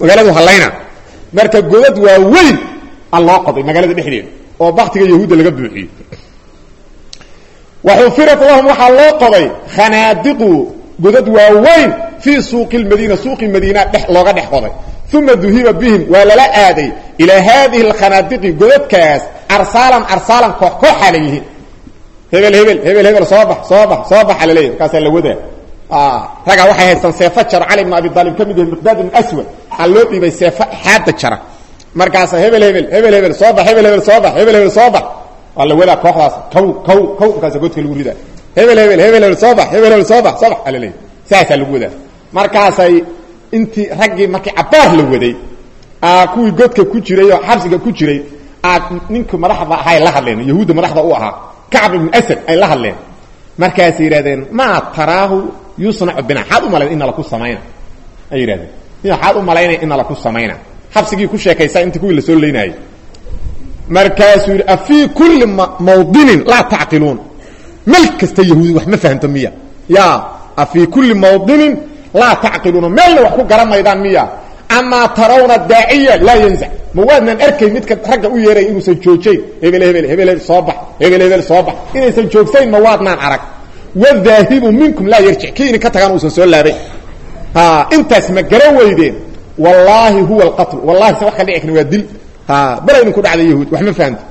magaaladu hallayna marka godad waa weyn a loo qoday magaalada dhexdeeda oo baktiga yahuudda laga buuxiyey waxufirat lahum waxaa loo qoday khanaadiqu godad waaweyn fii suuqi lmadiina suuqi madiina dhe looga dhex qoday uma duhiba bihim waa lala aaday ilaa haadihi alkhanaadiqi godadkaas arsaalan arsaalan koox kooxaa la yihiin hebel hebel hebel hebel soo bax soo bax soo baxa laleeyahy markaasaa la wadaa ragaa waxay haystaan seefo jaro cali bn abi aalib ka mid yahay miqdaad ibn aswad waxaa loo dhiibay seefo xaada jara markaasa hebel hebel hebel hebel soo bax hebel hebel soo bax hebel hebel soo bax waa la wadaa kooxdaas kaw kaw kaw markaasa godka lagu ridaa hebel hebel hebel hebel soo bax hebel hebel soo bax soo bax aa laleeyahy saasaa lagu wadaa markaasay intii raggii markii cabaar la waday kuwii godka ku jiray oo xabsiga ku jiray aad ninkii madaxda ahay la hadleen yahuudda madaxda u ahaa kacb ibn asad ay la hadleen markaasay yidhahdeen maa taraahu yusnacu bina xaad u malayn ina laku samayna ay yidhahdeen xaad u malaynaya ina laku samayna xabsigii ku sheekaysaa intii kuwii lasoo leynaayay markaasuu yidhi afii kulli mawdinin laa tacqiluun meel kasta yahuudi wax ma fahamto miya ya afii kulli mawdinin laa tacqiluuna meelna wax ku garan maydaan miya amaa tarawna daaciya laa yanzac ma waadnan arkay midka ragga u yeeray inuusan joojayn hebel hebel hebel hebel soo bax hebel hebel soo bax inaysan joogsayn ma waadnaan arag wadaahibu minkum laa yarjic kii idinka tagaan uusan soo laabay intaas ma garan weydeen wallaahi huwa alqatl wallahi se wax ka dhici karin waa dil bala idinku dhacda yahuud wax ma fahamto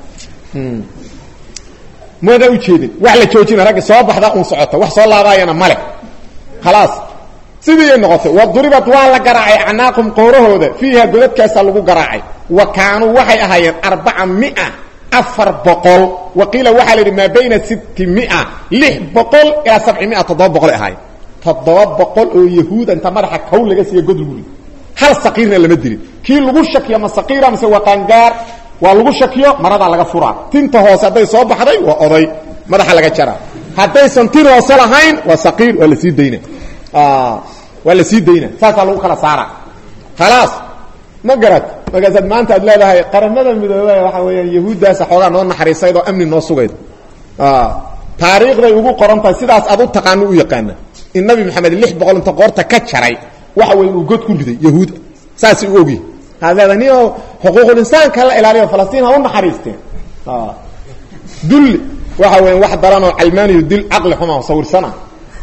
maadaa ujeedin wax la joojina ragga soo baxda un socota wax soo laabaayana male khalaas sidiiay noqotay wa duribat waa la garaacay acnaaqum qoorahooda fiiha godadkaasaa lagu garaacay wa kaanuu waxay ahaayeen arbaca mia afar boqol wa qiila waxaa la yidhi maa bayna sitti mia lix boqol ilaa sabci mia toddoba boqol ahaayeen toddoba boqol oo yahuuda inta madaxa kow laga siiya god lagu rido hal saqiirna lama dilin kii lagu shakiyo ma saqiira mise waa qaangaar waa lagu shakiyo maradaa laga furaa tinta hoose hadday soo baxday waa oday madaxa laga jaraa haddaysan tin hoose lahayn waa saqiir waa la sii dayna waa la sii dayna saasaa lagu kala saara khalaas ma garat markaasaad maanta aad leedahay qaramada midoobe waxa weeyaan yahuuddaasa xoogaa noo naxariisayd oo amni noo sugayd taariikhday ugu qoran tahay sidaas aad u taqaano u yaqaana in nabi maxamed lix boqol inta qoorta ka jaray waxa weya inuu god ku riday yahuud saasay u ogyihin haad leedahay ni oo xuquuqul insaanka la ilaaliyo falastiin ha u naxariisteen dulli waxa weya wax daranoo calmaaniyo dil caqli xuma sawirsana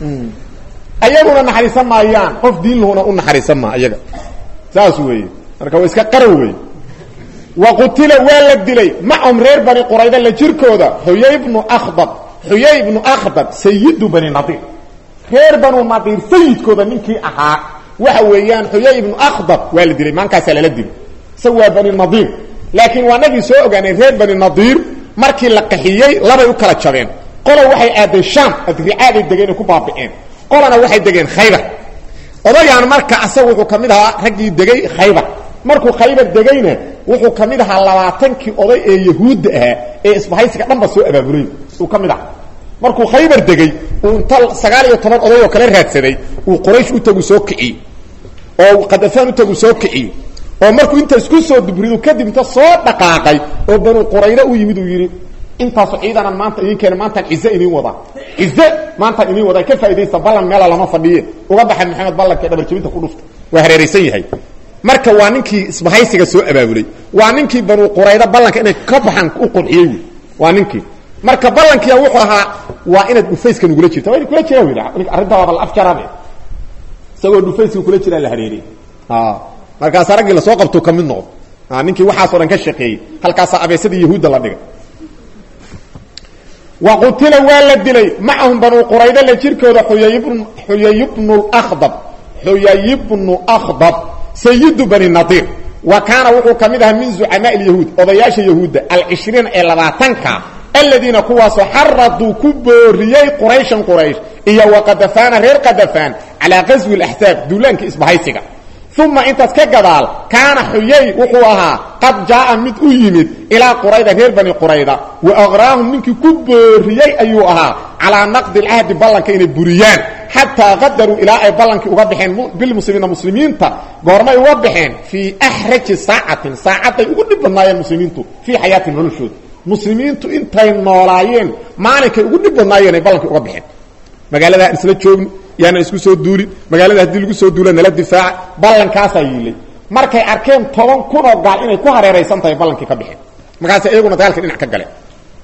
ayaguna naxariisan maayaan qof diin lahuna u naxariisan maa ayaga saas weeye marka waa iska qarow wey wa qutila waa la dilay macahum reer bani qurayda la jirkooda xuyay bnu akhdab xuyay bnu akhdab sayidu bani nadiir reer banu nadiir sayidkooda ninkii ahaa waxa weeyaan xuyay ibnu akhdab waa la dilay maankaasaa lala dilay isaga waa bani nadiir laakiin waa nagii soo ogaanay reer bani nadiir markii la qaxiyey labay u kala jabeen qola waxay aadeen shaam adricaaday degeen ay ku baabi'een qolana waxay degeen khaybar odagaan marka asaga wuxuu ka mid ahaa raggii degay khaybar markuu khaybar degayna wuxuu ka mid ahaa labaatankii oday ee yahuudda ahaa ee isbahaysiga dhanba soo abaabulay uu ka mid ahaa markuu khaybar degay uu inta sagaal iyo toban oday oo kala raadsaday uu quraysh u tagu soo kiciyey oo qadafaan u tagu soo kiciyey oo markuu inta isku soo dubridu kadib inta soo dhaqaaqay oo banu qurayda u yimid uu yidhi intaasu ciidanan maanta idin keena maantaan cize idiin wadaa cize maantaan idiin wadaa ka faa'idaysta ballan meela lama fadhiye uga baxa maxamed ballankae dhabarjabinta ku dhufta waa hareeraysan yahay marka waa ninkii isbahaysiga soo abaabulay waa ninkii banu qurayda ballanka inay ka baxaan u qurxiyey wy waa ninkii marka ballankiia wuxuu ahaa waa inaad dhufayska nugula jirta waa kula jira wy arrintaa waaba la afjarabe isagoo dhufayska kula jiraa la hareeriyey markaasa raggii lasoo qabtuu ka mid noqdo ninkii waxaasoo dhan ka shaqeeyey halkaasaa abeesadii yahuudda la dhigay wa qutila waa la dilay macahum banuu qurayda la jirkooda xuyayibn xuyay bnu akhdab xuyay bnu akhdab sayidu bani nadiir wa kaana wuxuu ka mid ahaa min zucamaa ilyahuud odayaasha yahuudda alcishriina ee labaatanka aladiina kuwaasoo xaraduu ku booriyey qurayshan quraysh iyo wa qadafaana reer qadafaan calaa qaswi اlaxsaab duulaanka isbahaysiga uma intaas ka gadaal kaana xuyay wuxuu ahaa qad jaaa mid u yimid ilaa qurayda reer bani qurayda wa aqraahum ninkii ku booriyey ayuu ahaa calaa naqdi alcahdi ballanka inay buriyaan xataa qadaruu ilaa ay ballankii uga baxeen bilmuslimiina muslimiinta goormay uga baxeen fii axraji saacatin saacadday ugu dhib badnaayeen muslimiintu fii xayaatin noloshooda muslimiintu intay noolaayeen maalinkay ugu dhib badnaayeen ay ballankii uga baxeen magaalada aan isla joogni yaana isku soo duulin magaalada haddii lagu soo duula nala difaaca ballankaasaa yiilay markay arkeen toban kun oo gaal inay ku hareeraysan tahay ballankii ka bixeen markaasay iyaguna dagaalka dhinac ka galeen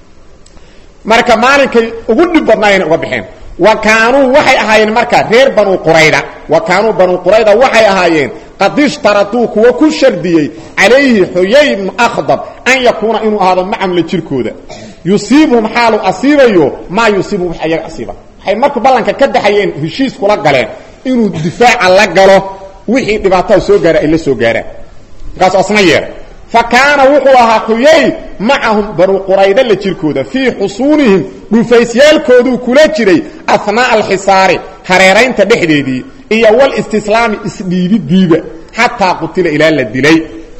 marka maalinkay ugu dhib badnaayeen uga baxeen wa kaanuu waxay ahaayeen marka reer banuu qurayda wa kaanuu banuu qurayda waxay ahaayeen qad ishtaratuu kuwa ku shardiyey calayhi xuyay ibnu akhdab an yakuuna inuu ahaado macam la jirkooda yusiibuhum xaalu asiibayo maa yusiibuhum wax ayaga asiiba waxay marku ballanka ka baxayeen heshiis kula galeen inuu difaaca la galo wixii dhibaatada soo gaara ay la soo gaaraan markaasu asna yeeray fa kaana wuxuu ahaa xuyay macahum banuu qurayda la jirkooda fii xusuunihim dhufaysyaalkooduu kula jiray ahnaa'a alxisaari hareeraynta dhexdeedii iyo walistislaami isdhiibidiiba xataa qutila ilaa la dilay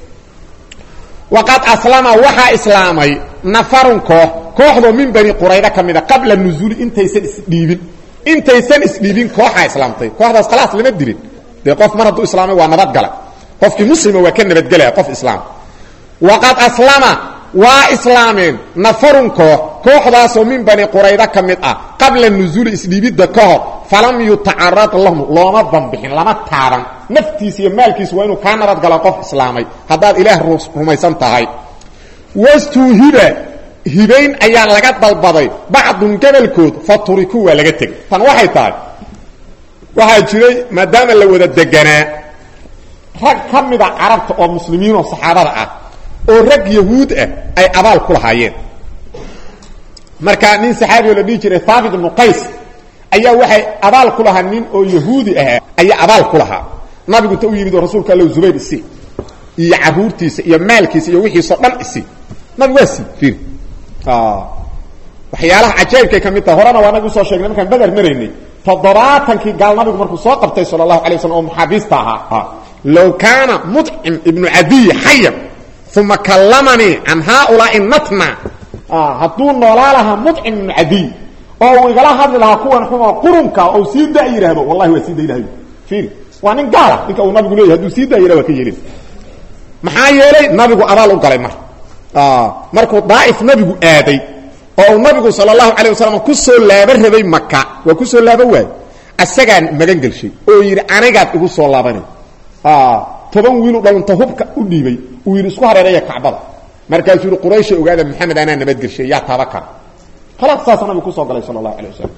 waqad aslama waxaa islaamay nafarun koox kooxdoo min bani qurayda ka mida qabla nuzuuli intaysan isdhiibin intaysan isdhiibin kooxaa islaamtay kooxdaas khalaas lama dilin dee qof mar hadduu islaamay waa nabadgala qofkii muslima waa ka nabadgelaya qof islaam waqad aslama waa islaameen nafarun koox kooxdaasoo min bani qurayda ka mid ah qabla nuzuuli isdhiibidda ka hor falam yutacarad lahum looma banbixin lama taaban naftiisa iyo maalkiisa waa inuu kaa nabadgalo qof islaamay haddaad ilaah rumaysan tahay wastuuhiba hibayn ayaa laga dalbaday bacdun gobolkood fa turiku waa laga tegay tan waxay tahay waxaa jiray maadaama la wada deganaa rag ka mida carabta oo muslimiinoo saxaabada ah oo rag yahuud ah ay abaal ku lahaayeen marka nin saxaabioo la dhihi jiray haabit ibnu qays ayaa waxay abaal ku lahaa nin oo yahuudi ahaa ayaa abaal ku lahaa nabigu ta u yimid oo rasuulka alla zubayr isi iyo caruurtiisa iyo maalkiisa iyo wixiisao dhan isi nabigu waa sii ir waxyaalaha cajaa'ibkay ka mid taha horena waa nabi usoo sheegnay markaan beder maraynay toddobaatankii gaal nabigu markuu soo qabtay sala allahu alay waslam oo muxaabiista ahaa low kaana mudcim ibnu cadiy xayan uma kallamanii can haaulaai natna hadduu noolaa lahaa mudcim ibnu cadiy oo uu igala hadli lahaa kuwan xumoo qurunka ou sii da yidhaahdo wallahi waa sii daylahay ir waa nin gaala ninka uu nabigu leeyahy haduu sii daa yidhah waa ka yeelin maxaa yeelay nabigu abaal u galay mar markuu daa'if nabigu aaday oo uu nabigu sal اlahu alيه wasalam ku soo laaba rabay maka waa ku soo laaba waay asagaan magan gelshay oo yidhi anigaad igu soo laabanay toban wiilu dhalunta hubka u dhiibay uu yidhi isku hareeraya kacbada markaasuu yihi quraysha ogaada maxamed anaa nabadgelshay yaa taaba kara khalaas saasa nabigu kusoo galay sal اlahu alيه wasalam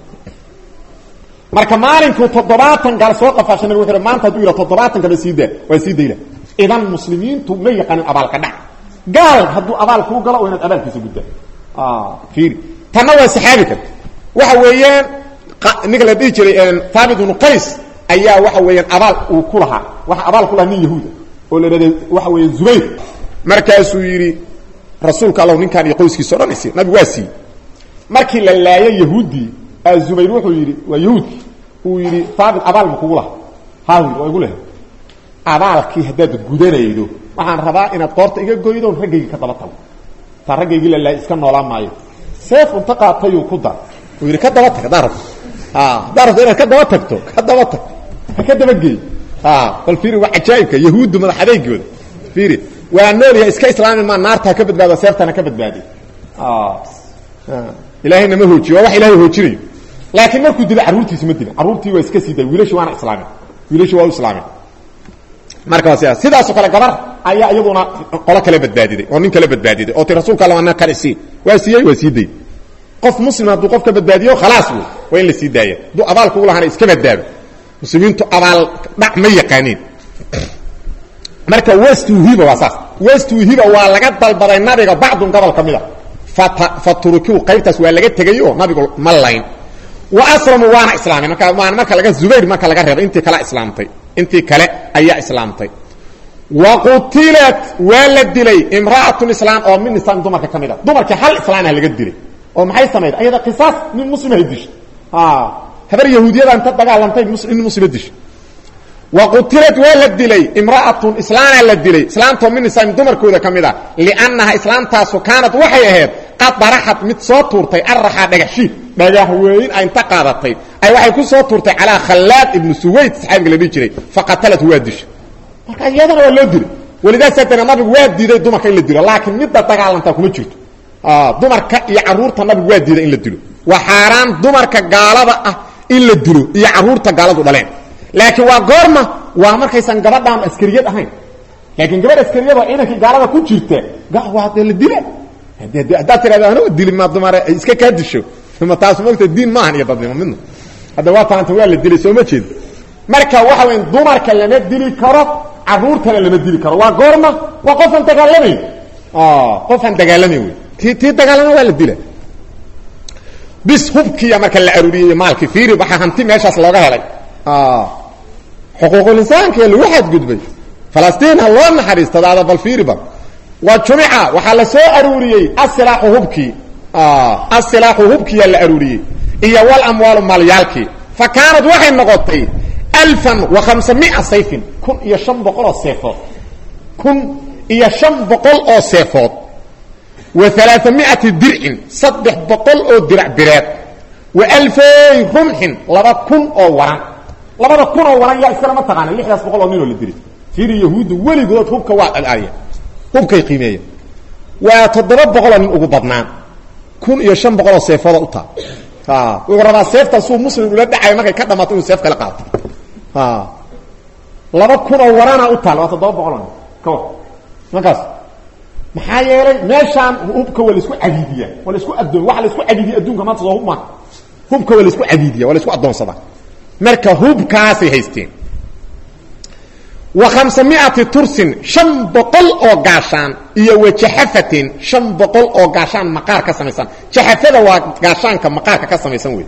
marka maalinkuu toddobaatan gaal soo qafaashay nabig wuxu maanta haduu yidha toddobaatan kaba sii daa waa sii dayla idan muslimiintu ma yaqaanin abaalka dhac gaal hadduu abaal kuu galo oo inaad abaalkiisa guddaa fiiri tanna waa saxaabi karta waxa weeyaan ninka la dhihi jiray haabit ibnu qays ayaa waxa weeyaan abaal uu ku lahaa waxa abaal ku lahaa nin yahuuda oo la dhahda waxa weeya zubayr markaasuu yidhi rasuulka allow ninkaan iyo qoyskiisa o dhan isi nabigu waa siiyey markii la laayo yahuuddii zubayr wuxuu yidhi waa yahuudkii uu yidhi haabit abaal ma kugu laha haa yidhi waa igu lehay abaalkii haddaad gudanaydo waxaan rabaa inaad qoorta iga goydoon raggaygi ka daba tago taa raggaygii la laayay iska noolaan maayo seef unta qaatayuu ku dar uu yidhi ka daba tag haddaa rabto haddaa rabto inaad ka daba tagto ka daba tag ha ka dabageey bal fiiri waa cajaa'ibka yahuuddu madax adeegooda fiiri waa nool yahay iska islaami maa naarta ha ka badbaado seeftana ka badbaadiy ilaahayna ma hoojiyo waa wax ilahay hoojinayo laakiin markuu dilo carruurtiisi ma dilin carruurtii waa iska sii day wiilashi waana islaamin wiilashi waa u islaamin marka waa sidaas sidaasoo kale gabar ayaa iyaduna qolo kale badbaadiday oo nin kale badbaadiday oo ti rasuulka alla ana kale sii waa siiyey waa sii day qof muslim hadduu qof ka badbaadiyo khalaas wey waa in la sii daaya hadduu abaalka u lahana iska badbaado muslimiintu abaal dhac ma yaqaaniin marka wastuhiba waa saas wastuhiba waa laga dalbaday nabiga bacdun gobol ka mid a fatrukiu qaybtaas waa laga tegay oo nabigu ma layn wa aslamuu waana islaameen marka waana marka laga zubayr marka laga reebay intii kale islaamtay intii kale ayaa islaamtay wa qutilat waa la dilay imra'atun islaam oo min nisaam dumarka ka mid a dumarkii hal islaamah laga dilay oo maxay samayd ayada qisaas nin muslimahay dishay habar yahuudiyada inta dagaalantay nin muslima dishay wa qutilad waa la dilay imra'atun islaana la dilay islaamtoo min nisaam dumarkooda ka mid a liannaha islaamtaasu kaanad waxay ahayd qad daraxad mid soo tuurtay arraxaa dhagaxshiid dhagax weyn a inta qaadatay ay waxay ku soo tuurtay calaa khallaad ibnu suwayd saxaabiga la dhihi jiray faqatalat waa dishay marka iyadana waa loo dilay walidaas haddana nabigu waa diiday dumarka in la dilo laakiin midda dagaalantaa kuma jirto dumarka iyo carruurta nabigu waa diiday in la dilo waa xaaraan dumarka gaalada ah in la dilo iyo carruurta gaaladu dhaleen laakiin waa goorma waa markaysan gabadhaan askariyad ahayn laakiin gabadh askariyada inankii gaalada ku jirta waa dee la dila haddaad tirahdo anugu dili ma dumar iska kaa disho ma taas mogta diin maahan iyo dadnimo midna hadda waa taanta waa la dilay soo ma jeedo marka waxa weya dumarka lama dili karo caruurtana lama dili karo waa goorma waa qofaan dagaalamayn qofaan dagaalamayn wey ti tii dagaalama waa la dila bis hubkiya marka la aruuriyey maalkii fiiri waxaa hanti meeshaas looga helay xuquuqulinsaankiya lagu xadgudbay falastiin ha loo naxariistadaada bal fiiriba wa jumica waxaa la soo aruuriyey asilaaxu hubkii asilaaxu hubkiyaa la aruuriyey iyo wal amwaalu maalyaalkii fa kaanad waxay noqotay alfan wa khamsamia sayfin kun iyo shan boqol oo seefood kun iyo shan boqol oo seefood wa alaaamiati dircin saddex boqol oo dirac bireed wa alfay rumxin laba kun oo waran labada kun oo waran yaa iskale ma taqaana lixdaas boqol oo ninoo la diri fiiri yahuudda weligood hubka waa alaliya hubkay qiimeeya waa toddoba boqoloo nin ugu badnaan kun iyo shan boqoloo seefooda u taa wuxuu rabaa seeftan suu muslim ula dhacayo markay ka dhamaato inuu seef kala qaato laba kun oo warana u taal waa toddoba boqoloo nin ka war markaas maxaa yeelay meeshaan hubka waa laisku cadiidiyaa waa laisku adoon waxa laisku cadiidiya adduunka maanta soo hub maaha hubka waa laisku cadiidiya waa laisku addoonsadaa marka hubkaasay haysteen wa khamsamiati tursin shan boqol oo gaashaan iyo wa jaxafatin shan boqol oo gaashaan maqaar ka samaysan jaxafada waa gaashaanka maqaarka ka samaysan wey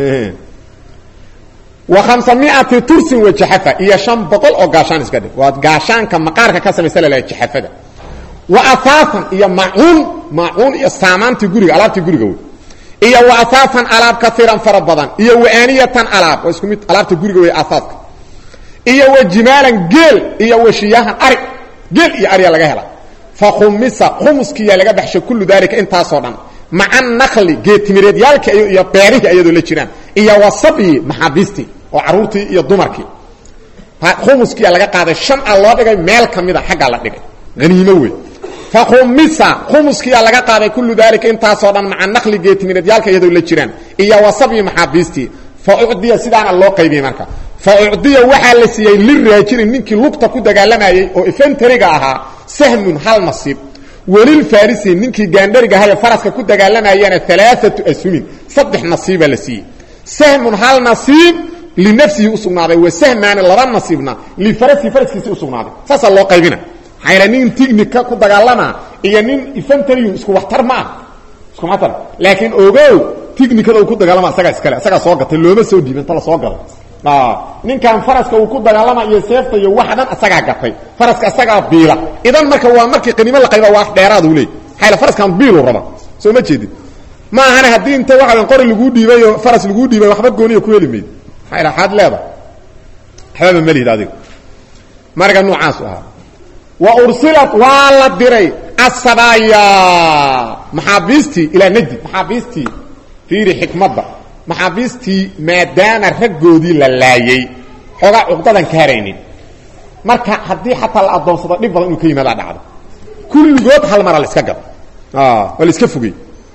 wa khamsamiati tursin wa jaxafa iyo shan boqol oo gaashaan iska dhig waa gaashaanka maqaarka ka samaysan lalaha jaxafada wa ahaafan iyo macuun maacuun iyo saamaantii guriga alaabtii guriga wey iyo wa ahaafan alaab kaiiran fara badan iyo wa aaniyatan alaab waa isku mid alaabta guriga wey ahaafka iyo wa jimaalan geel iyo wa shiyaahan ari geel iyo ariya laga hela fa khumisa khumuskiyaa laga baxshay kullu daalika intaasoo dhan maca nakli geetimireedyaalki iyo beerihii ayadoo la jiraan iyo wa sabyi maxaabiistii oo caruurtii iyo dumarkii khumuskiyaa laga qaaday shan a loo dhigay meel ka mida xaggaa la dhigay haniimo wey fa khumisa khumuskiyaa laga qaaday kullu daalika intaasoo dhan maca nakli geetimireedyaalka iyadoo la jiraan iyo wa sabyi maxaabiistii fa ucdiya sidaana loo qaybiyey marka fa ucdiya waxaa la siiyey liraajilin ninkii lugta ku dagaalamayey oo ifentariga ahaa sahmun hal nasiib welilfarisi ninkii gaandhariga ahaye faraska ku dagaalamayana alaaatu ashumin saddex nasiibaa la siiyey sahmun hal nasiib linafsihi usugnaaday wa sahmaani laba nasiibna lifarasihi faraskiisi usugnaaday saasaa loo qaybina maxaa yaele nin tignika ku dagaalama iyo nin ifentarium isku waxtar ma ah isku waxtar laakiin ogow tignikada uu ku dagaalama asagaa iskale asagaa soo gatay looma soo dhiibin ta la soo galo ninkan faraska uu ku dagaalama iyo seefta iyo wax dhan asagaa gatay faraska asagaa biila idan marka waa markii qaniimo la qayba waa dheeraad uu leey maxaa faraskan biilu raba soo ma jeedid ma ahana haddii inta waxa qori laguu dhiibay oo faras laguu dhiibay waxba gooniya ku heli mayd maxaa waxaad leedahay waxbaba ma lihid adiga marka noocaas ahaa wa ursilat waa la diray asabaaya maxaabiistii ilaa najdi maxaabiistii fiiri xikmadda maxaabiistii maadaama raggoodii la laayey xoogaa cuqdadan ka haraynin marka haddii xataa la addoonsado dhib badan inuu ka yimaadaa dhacdo kulligood hal mara la iska gado waa la iska fogey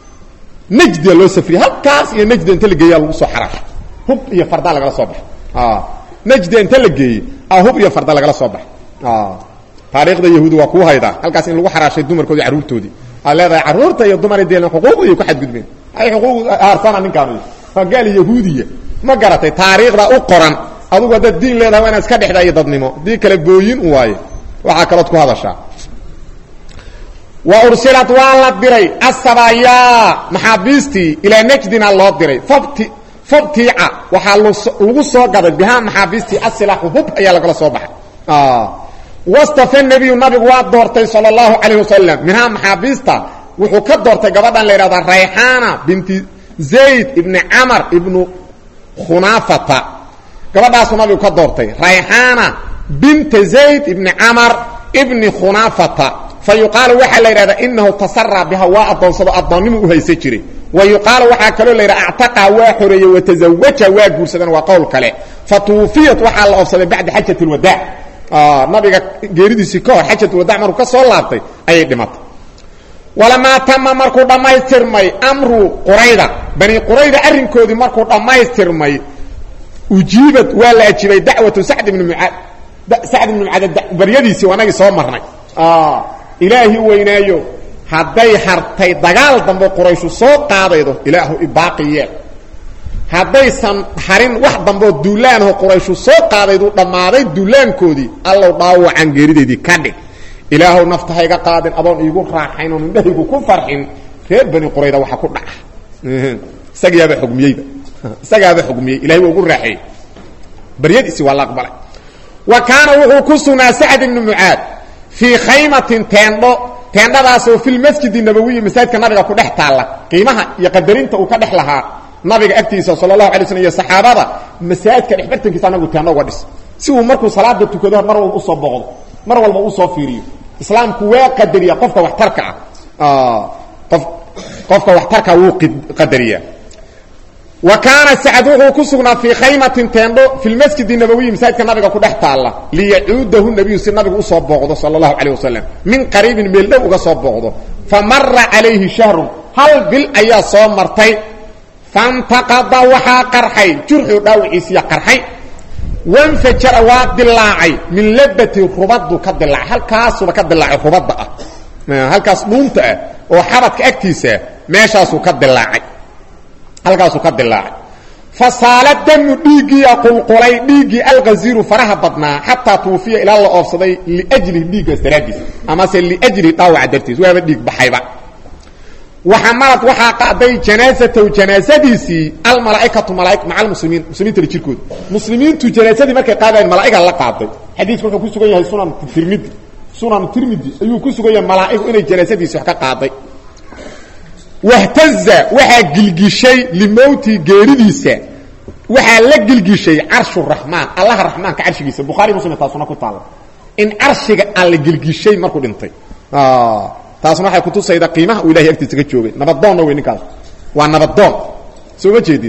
najdia loo safriyey halkaas iyo najda inta la geeyaa lagu soo xaraasho hub iyo fardaa lagala soo baxo najda inta la geeyey a hub iyo farda lagala soo baxo taariikhda yahuudi waa kuu haydaa halkaas in lagu xaraashay dumarkoodii carruurtoodii aad leedahay carruurta iyo dumar deelna xuquuqdiiy ku xadgudbeen ay xuquuq haarsana ninkaan waa gaal yahuudiya ma garatay taariikhda u qoran adugu haddaad diin leedahay waa inaad iska dhexdaa iyo dadnimo dii kale booyin u waaye waxaa kalood ku hadashaa wa ursilad waa la diray asabayaa maxaabiistii ilaa najdina loo diray fabti fabtiica waxaa lagu soo gaday bihaa maxaabiistii asilaaxu hub ayaa lagala soo baxay wastafa nebiyu nabigu waa doortay sala allahu calayh wasalam minhaa maxaabiista wuxuu ka doortay gabadhan la yidhahdaa rayxaana binti zayd ibni camar ibnu khunaafata gabadhaasuu nabigu ka doortay rayxaana binta zayd ibni camar ibni khunaafata fa yuqaalu waxaa la yidhahdaa inahu tasaraa biha waa addoonsado addoonnimu u haysa jiray wa yuqaalu waxaa kaloo la yidhaha actaqaa waa xoreeyey watazawaja waa guursadeen waa qowl kale fa tuufiyat waxaa la oobsaday bacda xajat lwadaac nabiga geeridiisii ka hor xajatulwadac markuu ka soo laabtay ayay dhimatay walamaa tama markuu dhammaystirmay amru qurayda bani qurayda arrinkoodii markuu dhammaystirmay ujiibad waa la ajibay dacwatu sacd ibni mucaad sacd ibnu mucaad baryadiisii anagii soo marnay ilaahi weynaayo hadday hartay dagaal dambe qurayshu soo qaadaydo ilaahu ibaaqi yeel haddaysan harin wax dambeoo duulaanho qurayshu soo qaadaydu dhammaaday duulaankoodii allow dhaawacan geerideedii ka dhig ilaahow nafta hayga qaadin adoon iigu raaxayn oon indhahaygu ku farxin reer bani qurayda waxa ku dhaca isagaaba xugmiyeyba isagaaba xugmiyey ilahay waa ugu raaxeeyey baryadiisi waa la aqbalay wa kaana wuxuu ku sugnaa sacd ibnu mucaad fii khaymatin teendho teendhadaasoo fi lmasjidi nabawiyi masaajidka nabiga ku dhex taalla qiimaha iyo qadarinta uu ka dhex lahaa nabiga agtiisa sala allahu alay slm iyo saxaabada masaajidka dhexbartankiisa anagu teendho uga dhis si uu markuu salaada tukado mar walba usoo boqdo mar walba usoo fiiriyo islaamku waa qadariya qofka waxtarka ah qof qofka waxtarka wuu qadariyaa wa kaana sacd wuxuu ku sugnaa fii khaymatin teendho fi lmasjidi nabawiyi masaajidka nabiga ku dhex taalla liyacuudahu nabiyu si nabigu usoo booqdo sala allahu calayh wasalam min qariibin meel dhow uga soo booqdo fa mara calayhi shahrun hal bil ayaa soo martay fantaqada waxaa qarxay jurxu dhaawiciisiya qarxay wanfajara waa dilaacay min labati rubadu ka dilaacay halkaasuba ka dilaacay rubadda ah halkaas dhuunta ah oo xabadka agtiisaa meeshaasuu ka dilaacay halkaasuu ka dilaacay fasaala damu dhiiggiia qulqulay dhiiggii alghaziiru faraha badnaa xataa tuufiya ilaa la oofsaday liajlihi dhiiggaas daraaddiis amase liajlihi dhaawaca dartiis waaba dhiig baxayba waxamalad waxaa qaaday janaasatahu janaasadiisii almalaaikatu malaa maca almuslimiin muslimiinta la jirkooda muslimiintu janaasadii markay qaadayen malaa'iga la qaaday xadiisku wuxuu ku sugan yahay sunan tirmidi sunan tirmidi ayuu ku sugan yahay malaa'igu inay janaasadiisi wax ka qaaday wahtaza waxaa gilgishay limowti geeridiisa waxaa la gilgishay carshu raxmaan allaha raxmaanka carshigiisa bukhaari muslim taasuna ku taalla in carshiga alla gilgishay markuu dhintay taasna waxay kutusayda qiimaha uu ilahay agtiisa ka joogay nabadoonna wey ninkaas waa nabadoon soo ma jeedid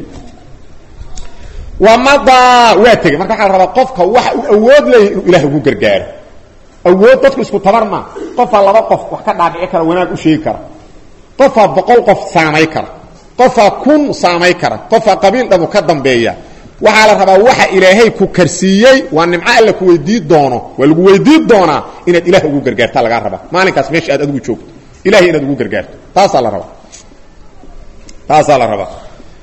wamadaa waa tegey marka waxaa la rabaa qofka waxa uu awood leeyahy inuu ilahay ugu gargaaro awood dadku isku tabar ma qofaa laba qof wax ka dhaadhici kara wanaag u sheegi kara qofaa boqol qof saamay kara qofaa kun saamay kara qofaa qabiil dhamu ka dambeeya waxaa la rabaa waxa ilaahay ku karsiiyey waa nimco alla ku weydii doono waa lagu weydii doonaa inaad ilaah ugu gargaarta lagaa rabaa maalinkaas meesha aad adigu joogto ilahay inaad ugu gargaarto taasaa la rabaa taasaa la rabaa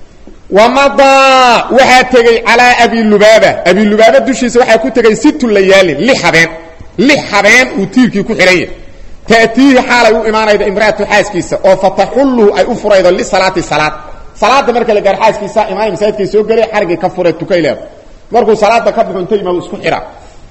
wamadaa waxaa tegey calaa abi lubaaba abi lubaaba dushiisa waxaa ku tegey situ layaalin lix habeen lix habeen uu tiirkii ku xidhan yahay taatiihi xaalay u imaanayda imraatu xaaskiisa oo fataxulluhu ay u furaydo lisalaati salaad salaada marka la gaar xaaskiisa imaanay masaajidkay soo gelay xarigii ka fure tukay leeda markuu salaada ka baxo inta imaado isku xidha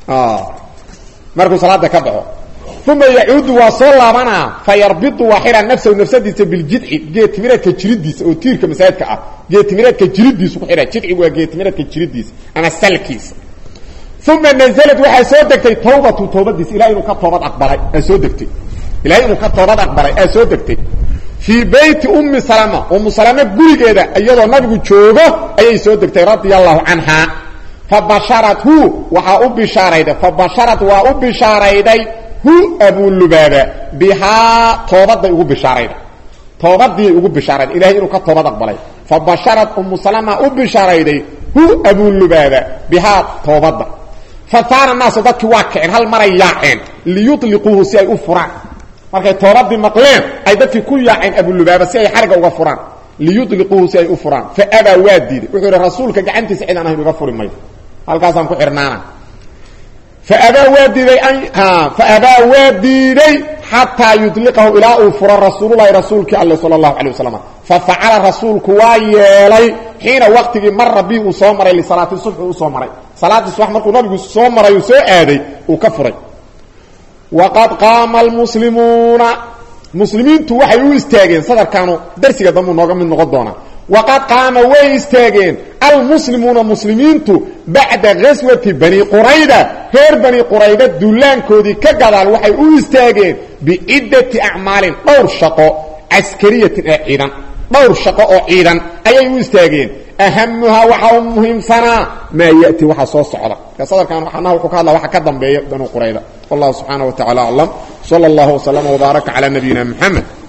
markuu salaada ka baxo uma yacuudu waa soo laabanaa fa yarbidu waa xidha nafsahu nafsadiisa biljidci geetimireedka jiridiisa oo tiirka masaajidka ah geetimireedka jiridiisu ku xidha jidcigu waa geetimireedka jiridiisa ama salkiisa uma nazlad waxaa soo degtay tawbatu tawbadiisa ilahay inuu ka toobad aqbalay aa soo degtay ilahay inuu ka toobad aqbalay aa soo degtay fii beyti ummi salama ummu salama gurigeeda iyadoo nabigu joogo ayay soo degtay radia allahu canha fabasharathu waxaa u bishaarayday fabasharat waa u bishaarayday hu abulubaaba bihaa toobaday ugu bishaarayday toobadiiay ugu bishaarayday ilahay inuu ka toobad aqbalay fabasharat ummu salama u bishaarayday hu abulubaaba bihaa toobadda fasaara naasu dadkii waa kaceen hal maray yaaceen liyuliquuhu si ay u furaan markay toobadii maqleen ay dadkii ku yaaceen abulubaaba si ay xariga uga furaan liyuliquuhu si ay u furaan fa abaa waa diiday wuxuu ihi rasuulka gacantiisa cid aan ahayn uga furi mayo halkaasaan ku xirnaana faabaa waa diiday faabaa waa diiday xataa yudliqahu ilaa uu furo rasuululahi rasuulkii alle sala allahu calay wasalam fafacala rasuulku waa yeelay xiina waqtigii mara bi uu soo maray lisalaati subxi u soo maray salaadii subax markuu nabigu soo maray uu soo aaday uu ka furay waqad qaama almuslimuuna muslimiintu waxay u istaageen sadarkaanu darsiga dambuu nooga mid noqon doonaa waqad qaama way istaageen almuslimuuna muslimiintu bacda gaswati bani qurayda reer bani qurayda duulaankoodii ka gadaal waxay u istaageen bicidati acmaalin dhowr shaqo caskariyatin ee ciidan dhowr shaqo oo ciidan ayay u istaageen ahamuhaa waxaa u muhiimsanaa maa yati waxaa soo socda sadarkan waxanaha wuxuu ka hadla waxa ka dambeeya banu qurayda wallahu subxaana wa tacala aclam sala allahu waslama wbaaraka calaa nabiyina moxamed